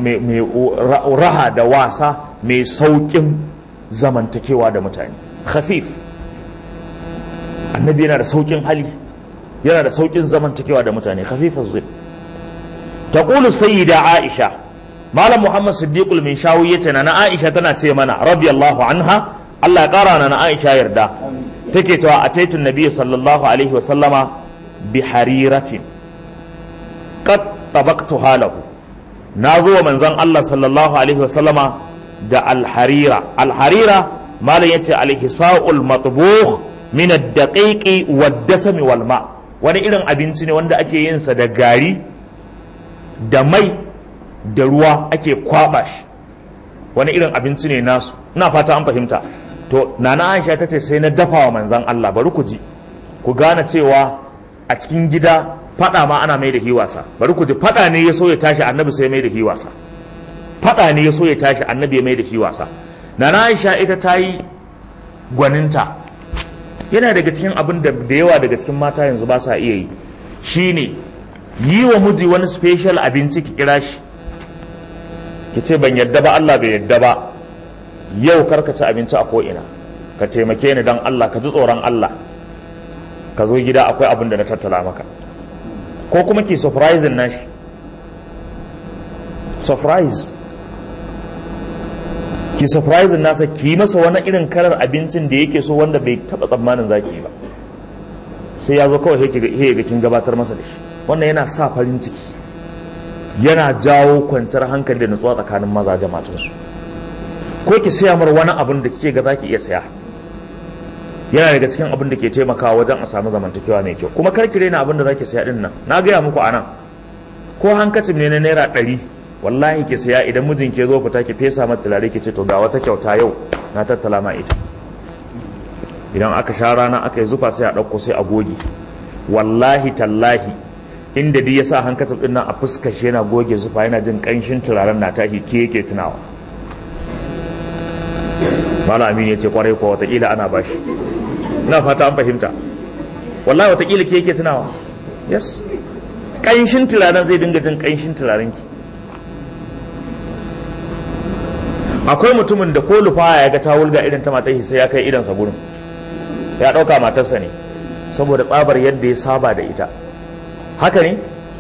raha da wasa mai saukin zamantakewa da mutane khafif annabi yana da saukin hali yana da saukin zamantakewa da mutane khafifaz zil taqulu sayyida aisha malam muhammad siddiqul min shawi yace na aisha tana ce mana radiyallahu anha Allah ya kara na aisha yarda take cewa ataitu nabiyyi sallallahu alaihi wa sallama bi hariratin qad tabaqtuha lahu na zo wa manzon Allah sallallahu alaihi wa sallama da alharira alharira malam yace alhisa'ul matbukh min ad-daqiqi wad-dasami wal ma wani irin abinci ne wanda ake yin sa da gari da mai da ruwa ake kwaba shi wani irin abinci ne nasu ina fata an fahimta to nana Aisha tace sai na dafa wa manzon Allah bari ku ji ku gane cewa a cikin gida fada ma ana mai da hiwasa bari ku ji fada ne ya so ya tashi annabi sai mai da hiwasa fada ne ya so ya tashi annabi ya mai da hiwasa nana Aisha ita ta yi gwaninta yana daga cikin abin da da yawa daga cikin mata yanzu ba sa iya yi shine yi wa miji wani special abinci ki kira shi ki ce ban yadda ba Allah bai yadda ba yau karka ci abinci a ko'ina ka taimake ni don Allah ka ji tsoron Allah ka zo gida akwai abin da na tattala maka ko kuma ki surprising nashi surprise ki surprise nasa ki yi masa wani irin kalar abincin da yake so wanda bai taba tsammanin zaki yi ba sai ya zo kawai he ga kin gabatar masa da shi wannan yana sa farin ciki yana jawo kwanciyar hankali da nutsuwa tsakanin maza da matansu ko ki saya mar wani abin da kike ga zaki iya saya yana daga cikin abin da ke taimakawa wajen a samu zamantakewa mai kyau kuma kar ki rena abin da zaki saya din nan na gaya muku anan ko hankacin ne na naira ɗari wallahi ki saya idan mijin ke zo fita ki fesa mata turare ki ce to ga wata kyauta yau na tattala ma ita idan aka sha rana aka yi zufa sai a ɗauko sai a goge wallahi tallahi inda duk ya sa hankacin ɗin nan a fuskar shi yana goge zufa yana jin ƙanshin turaren na tashi ke yake tunawa Malam Aminu ya ce kwarai kuwa watakila ana bashi ina fata an fahimta wallahi watakila ke yake tunawa yes ƙanshin turaren zai dinga jin ƙanshin turaren ki akwai mutumin da ko lufaya ya ga ta wulga irin ta matar sai ya kai idansa gurin ya ɗauka matarsa ne saboda tsabar yadda ya saba da ita haka ne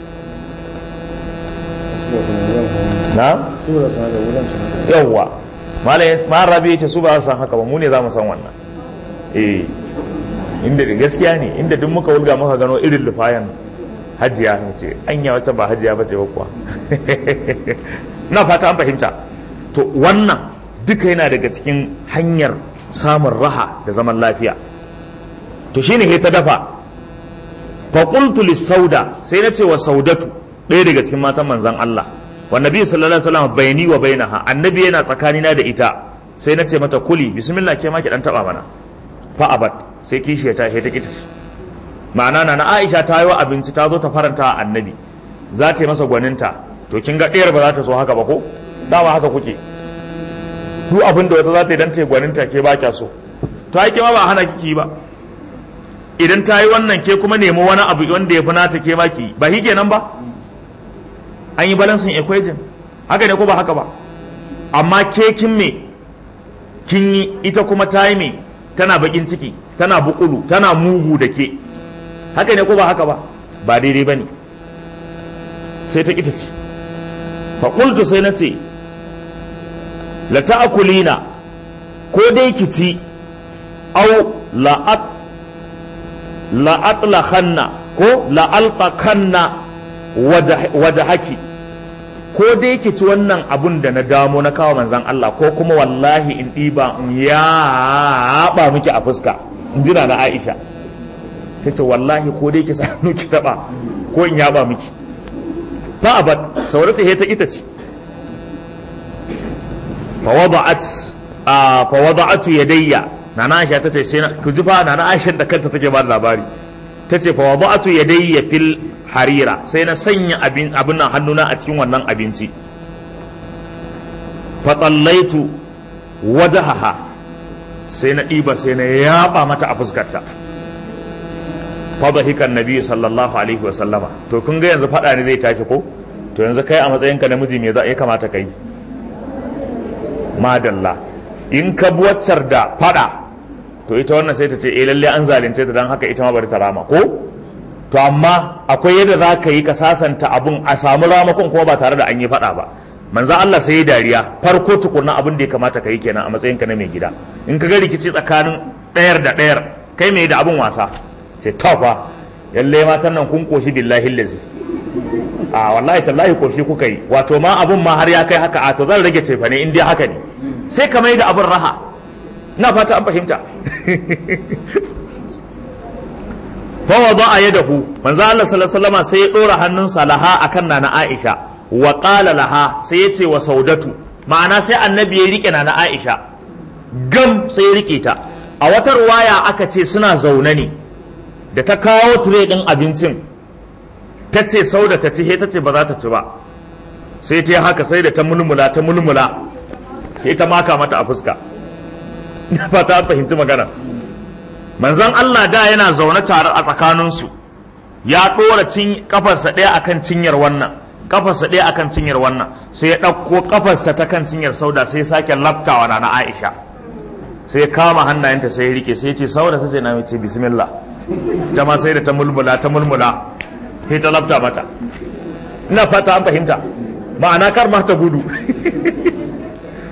na yawwa malam rabi ya ce su ba su san haka ba mu ne za mu san wannan eh inda gaskiya ne inda duk muka wulga muka gano irin lufayan hajiya ne ce anya wata ba hajiya ba ce ba kuwa na fata an fahimta to wannan duka yana daga cikin hanyar samun raha da zaman lafiya to shine he ta dafa fa qultu sauda sai na ce wa saudatu ɗaya daga cikin matan manzon Allah wa nabi sallallahu alaihi wasallam bayani wa bainaha annabi yana tsakanina da ita sai na ce mata kuli bismillah ke ma ki dan taba mana fa abad sai kishi ta he ta kita ma'ana na Aisha ta yi wa abinci ta zo ta faranta annabi za ta yi masa gwaninta to kin ga ɗayar ba za ta so haka ba ko dama haka kuke duk abin da wata za ta yi dan ta yi gwaninta ke ba kya so to ai ma ba hana kiki ba idan ta yi wannan ke kuma nemo wani abu wanda ya fi nata ke ma ki ba shi kenan ba an yi balansin equation haka ne ko ba haka ba amma ke kin me kin yi ita kuma ta yi me tana bakin ciki tana bukulu tana mugu da ke haka ne ko ba haka ba ba daidai ba ne sai ta kita ce faƙultu sai na ce la ta'kulina ko dai ki ci au la'at la'atlakhanna ko la'alqakanna wajhaki ko dai ki ci wannan abun da na damo na kawo manzan Allah ko kuma wallahi in ɗiba in yaɓa miki a fuska in jina na Aisha ta ce wallahi ko dai ki sanu ki taɓa ko in yaɓa miki fa abad saurata he ta ita ce fa wada'atu yadayya nana Aisha ta ce sai na ku ji fa nana Aisha da kanta take ba labari ta ce fa wada'atu yadayya fil harira sai na sanya abin abin nan hannuna a cikin wannan abinci fa tallaitu wajahaha sai na ɗiba sai na yaba mata a fuskarta fa dhahikan nabi sallallahu alaihi wa sallama to kun ga yanzu fada ne zai tashi ko to yanzu kai a matsayinka namiji me za ya kamata kai madalla in ka buwaccar da fada to ita wannan sai ta ce eh lalle an zalunce ta dan haka ita ma bari ta rama ko to amma akwai yadda za ka yi ka sasanta abun a samu ramakon kuma ba tare da an yi fada ba manzo Allah sai ya dariya farko tukunna abin da ya kamata ka yi kenan a matsayin ka na mai gida in ka ga rikici tsakanin ɗayar da ɗayar kai mai da abun wasa sai tofa yalle matan nan kun koshi billahi lazi a wallahi tallahi koshi kuka yi wato ma abun ma har ya kai haka a to zan rage cefa ne in dai haka ne sai ka mai da abun raha na fata an fahimta fa wada yadahu manzo Allah sallallahu alaihi wasallam sai ya dora hannunsa laha akan nana Aisha wa qala laha sai ya ce wa saudatu ma'ana sai annabi ya rike nana Aisha gam sai ya rike ta a wata ruwaya aka ce suna zaune ne da ta kawo tire din abincin ta ce sauda ta ci he ta ce ba za ta ci ba sai ta haka sai da ta mulmula ta mulmula ita maka mata a fuska na fata an fahimci magana manzon Allah da yana zaune tare a tsakaninsu ya ɗora kafarsa ɗaya akan cinyar wannan kafarsa ɗaya akan cinyar wannan sai ya ɗauko kafarsa ta kan cinyar sauda sai ya sake laftawa na Aisha sai ya kama hannayenta sai ya rike sai ya ce sauda ta ce na ce bismillah ta ma sai da ta mulmula ta mulmula sai ta lafta mata ina fata an fahimta ma'ana kar ma ta gudu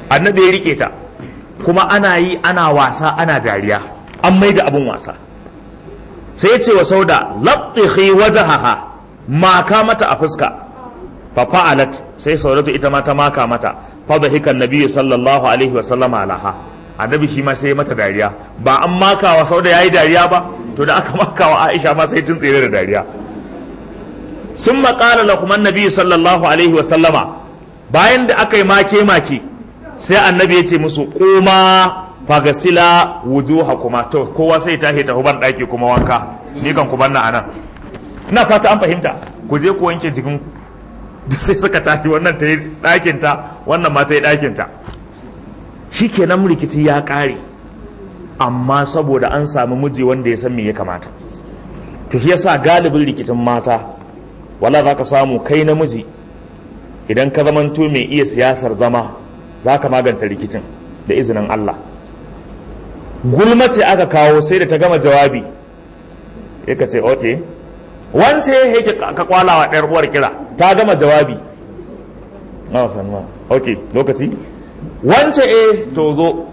annabi ya rike ta kuma ana yi ana wasa ana dariya an mai da abin wasa sai ya ce wa sauda labtihi wajahaha maka mata a fuska fa fa'alat sai saudatu ita ma ta maka mata fa dhahika annabi sallallahu alaihi wa sallama alaha annabi shi ma sai mata dariya ba an maka wa sauda yayi dariya ba to da aka maka wa Aisha ma sai tun tsere da dariya sun maƙala lakum annabi sallallahu alaihi wa sallama bayan da aka yi make make sai annabi ya ce musu kuma fagasila wujuha kuma to kowa sai tashi tafi ban daki kuma wanka ni kan ku banna anan ina fata an fahimta ku je ku wanke jikin duk sai suka tashi wannan ta yi ɗakin ta wannan ma ta yi ɗakin ta shikenan rikici ya ƙare amma saboda an samu miji wanda ya san me ya kamata to shi yasa galibin rikicin mata wala za ka samu kai namiji idan ka zamanto mai iya siyasar zama za ka magance rikicin da izinin Allah gulma ce aka kawo sai da ta gama jawabi ya ka ce ok wance yake ka kwala wa ɗayar uwar kira ta gama jawabi a sanma ok lokaci wance e to zo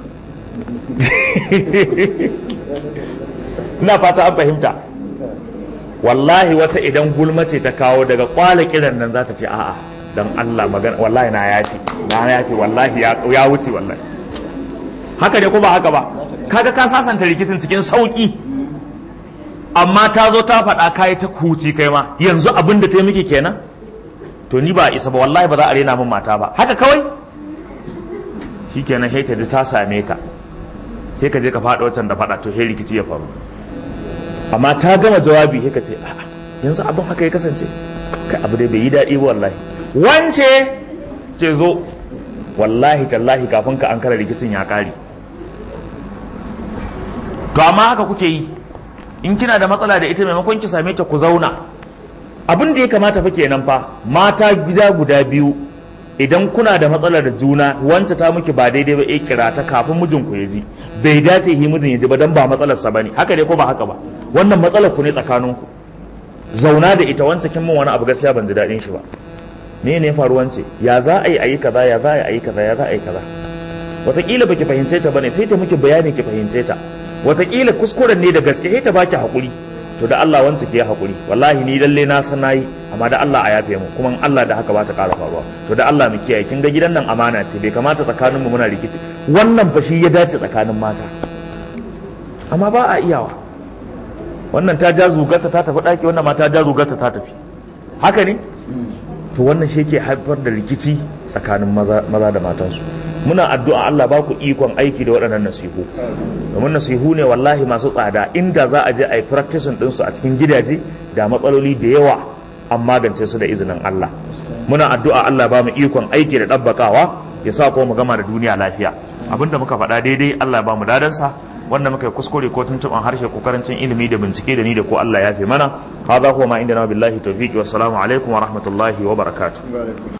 ina fata an fahimta wallahi wata idan gulma ce ta kawo daga kwala kiran nan za ta ce a'a dan Allah magana wallahi na yafi na yafi wallahi ya wuce wallahi haka ne ko ba haka ba kaga ka sasanta rikicin cikin sauki amma ta zo ta faɗa kai ta kuci kai ma yanzu abin da ta yi miki kenan to ni ba isa ba wallahi ba za a rena min mata ba haka kawai shikenan sai ta ji ta same ka sai ka je ka faɗa wancan da faɗa to sai rikici ya faru amma ta gama jawabi sai ka ce a'a yanzu abin haka ya kasance kai abu dai bai yi daɗi ba wallahi wance ce zo wallahi tallahi kafin ka an kara rikicin ya ƙare to amma haka kuke yi in kina da matsala da ita maimakon ki same ta ku zauna abin da ya kamata fa kenan fa mata gida guda biyu idan kuna da matsalar da juna wance ta miki ba daidai ba eh kira ta kafin mijin ku ya ji bai dace yi mijin ya ji ba dan ba matsalar sa bane haka ne ko ba haka ba wannan matsalar ku ne tsakanin ku zauna da ita wance kin min wani abu gaskiya ban ji daɗin shi ba me ne faru wance ya za a yi ayi kaza ya za a yi kaza ya za a yi kaza wataƙila baki fahimce ta bane sai ta miki bayani ki fahimce ta wataƙila kuskuren ne da gaske sai ta baki haƙuri to da Allah wanta ke haƙuri wallahi ni lalle na san nayi amma da Allah a yafe mu kuma Allah da haka ba ta ƙara faruwa to da Allah mu kiyaye kin ga gidan nan amana ce bai kamata tsakaninmu muna rikici wannan fa shi ya dace tsakanin mata amma ba a iyawa wannan ta ja zugarta ta tafi ɗaki wannan ma ta ja zugarta ta tafi haka ne to wannan shi ke haifar da rikici tsakanin maza da matansu muna addu'a Allah ba ku ikon aiki da waɗannan nasihu domin nasihu ne wallahi masu tsada inda za a je a yi practicing ɗinsu a cikin gidaje da matsaloli da yawa an magance su da izinin Allah muna addu'a Allah ba mu ikon aiki da ɗabbakawa ya sa kuma mu gama da duniya lafiya abinda muka faɗa daidai Allah ba mu dadansa wanda muka yi kuskure ko tuntuɓan harshe ko karancin ilimi da bincike da ni da ko Allah ya fi mana hadha huwa ma inda na billahi tawfiqi wassalamu alaikum wa rahmatullahi wa barakatuh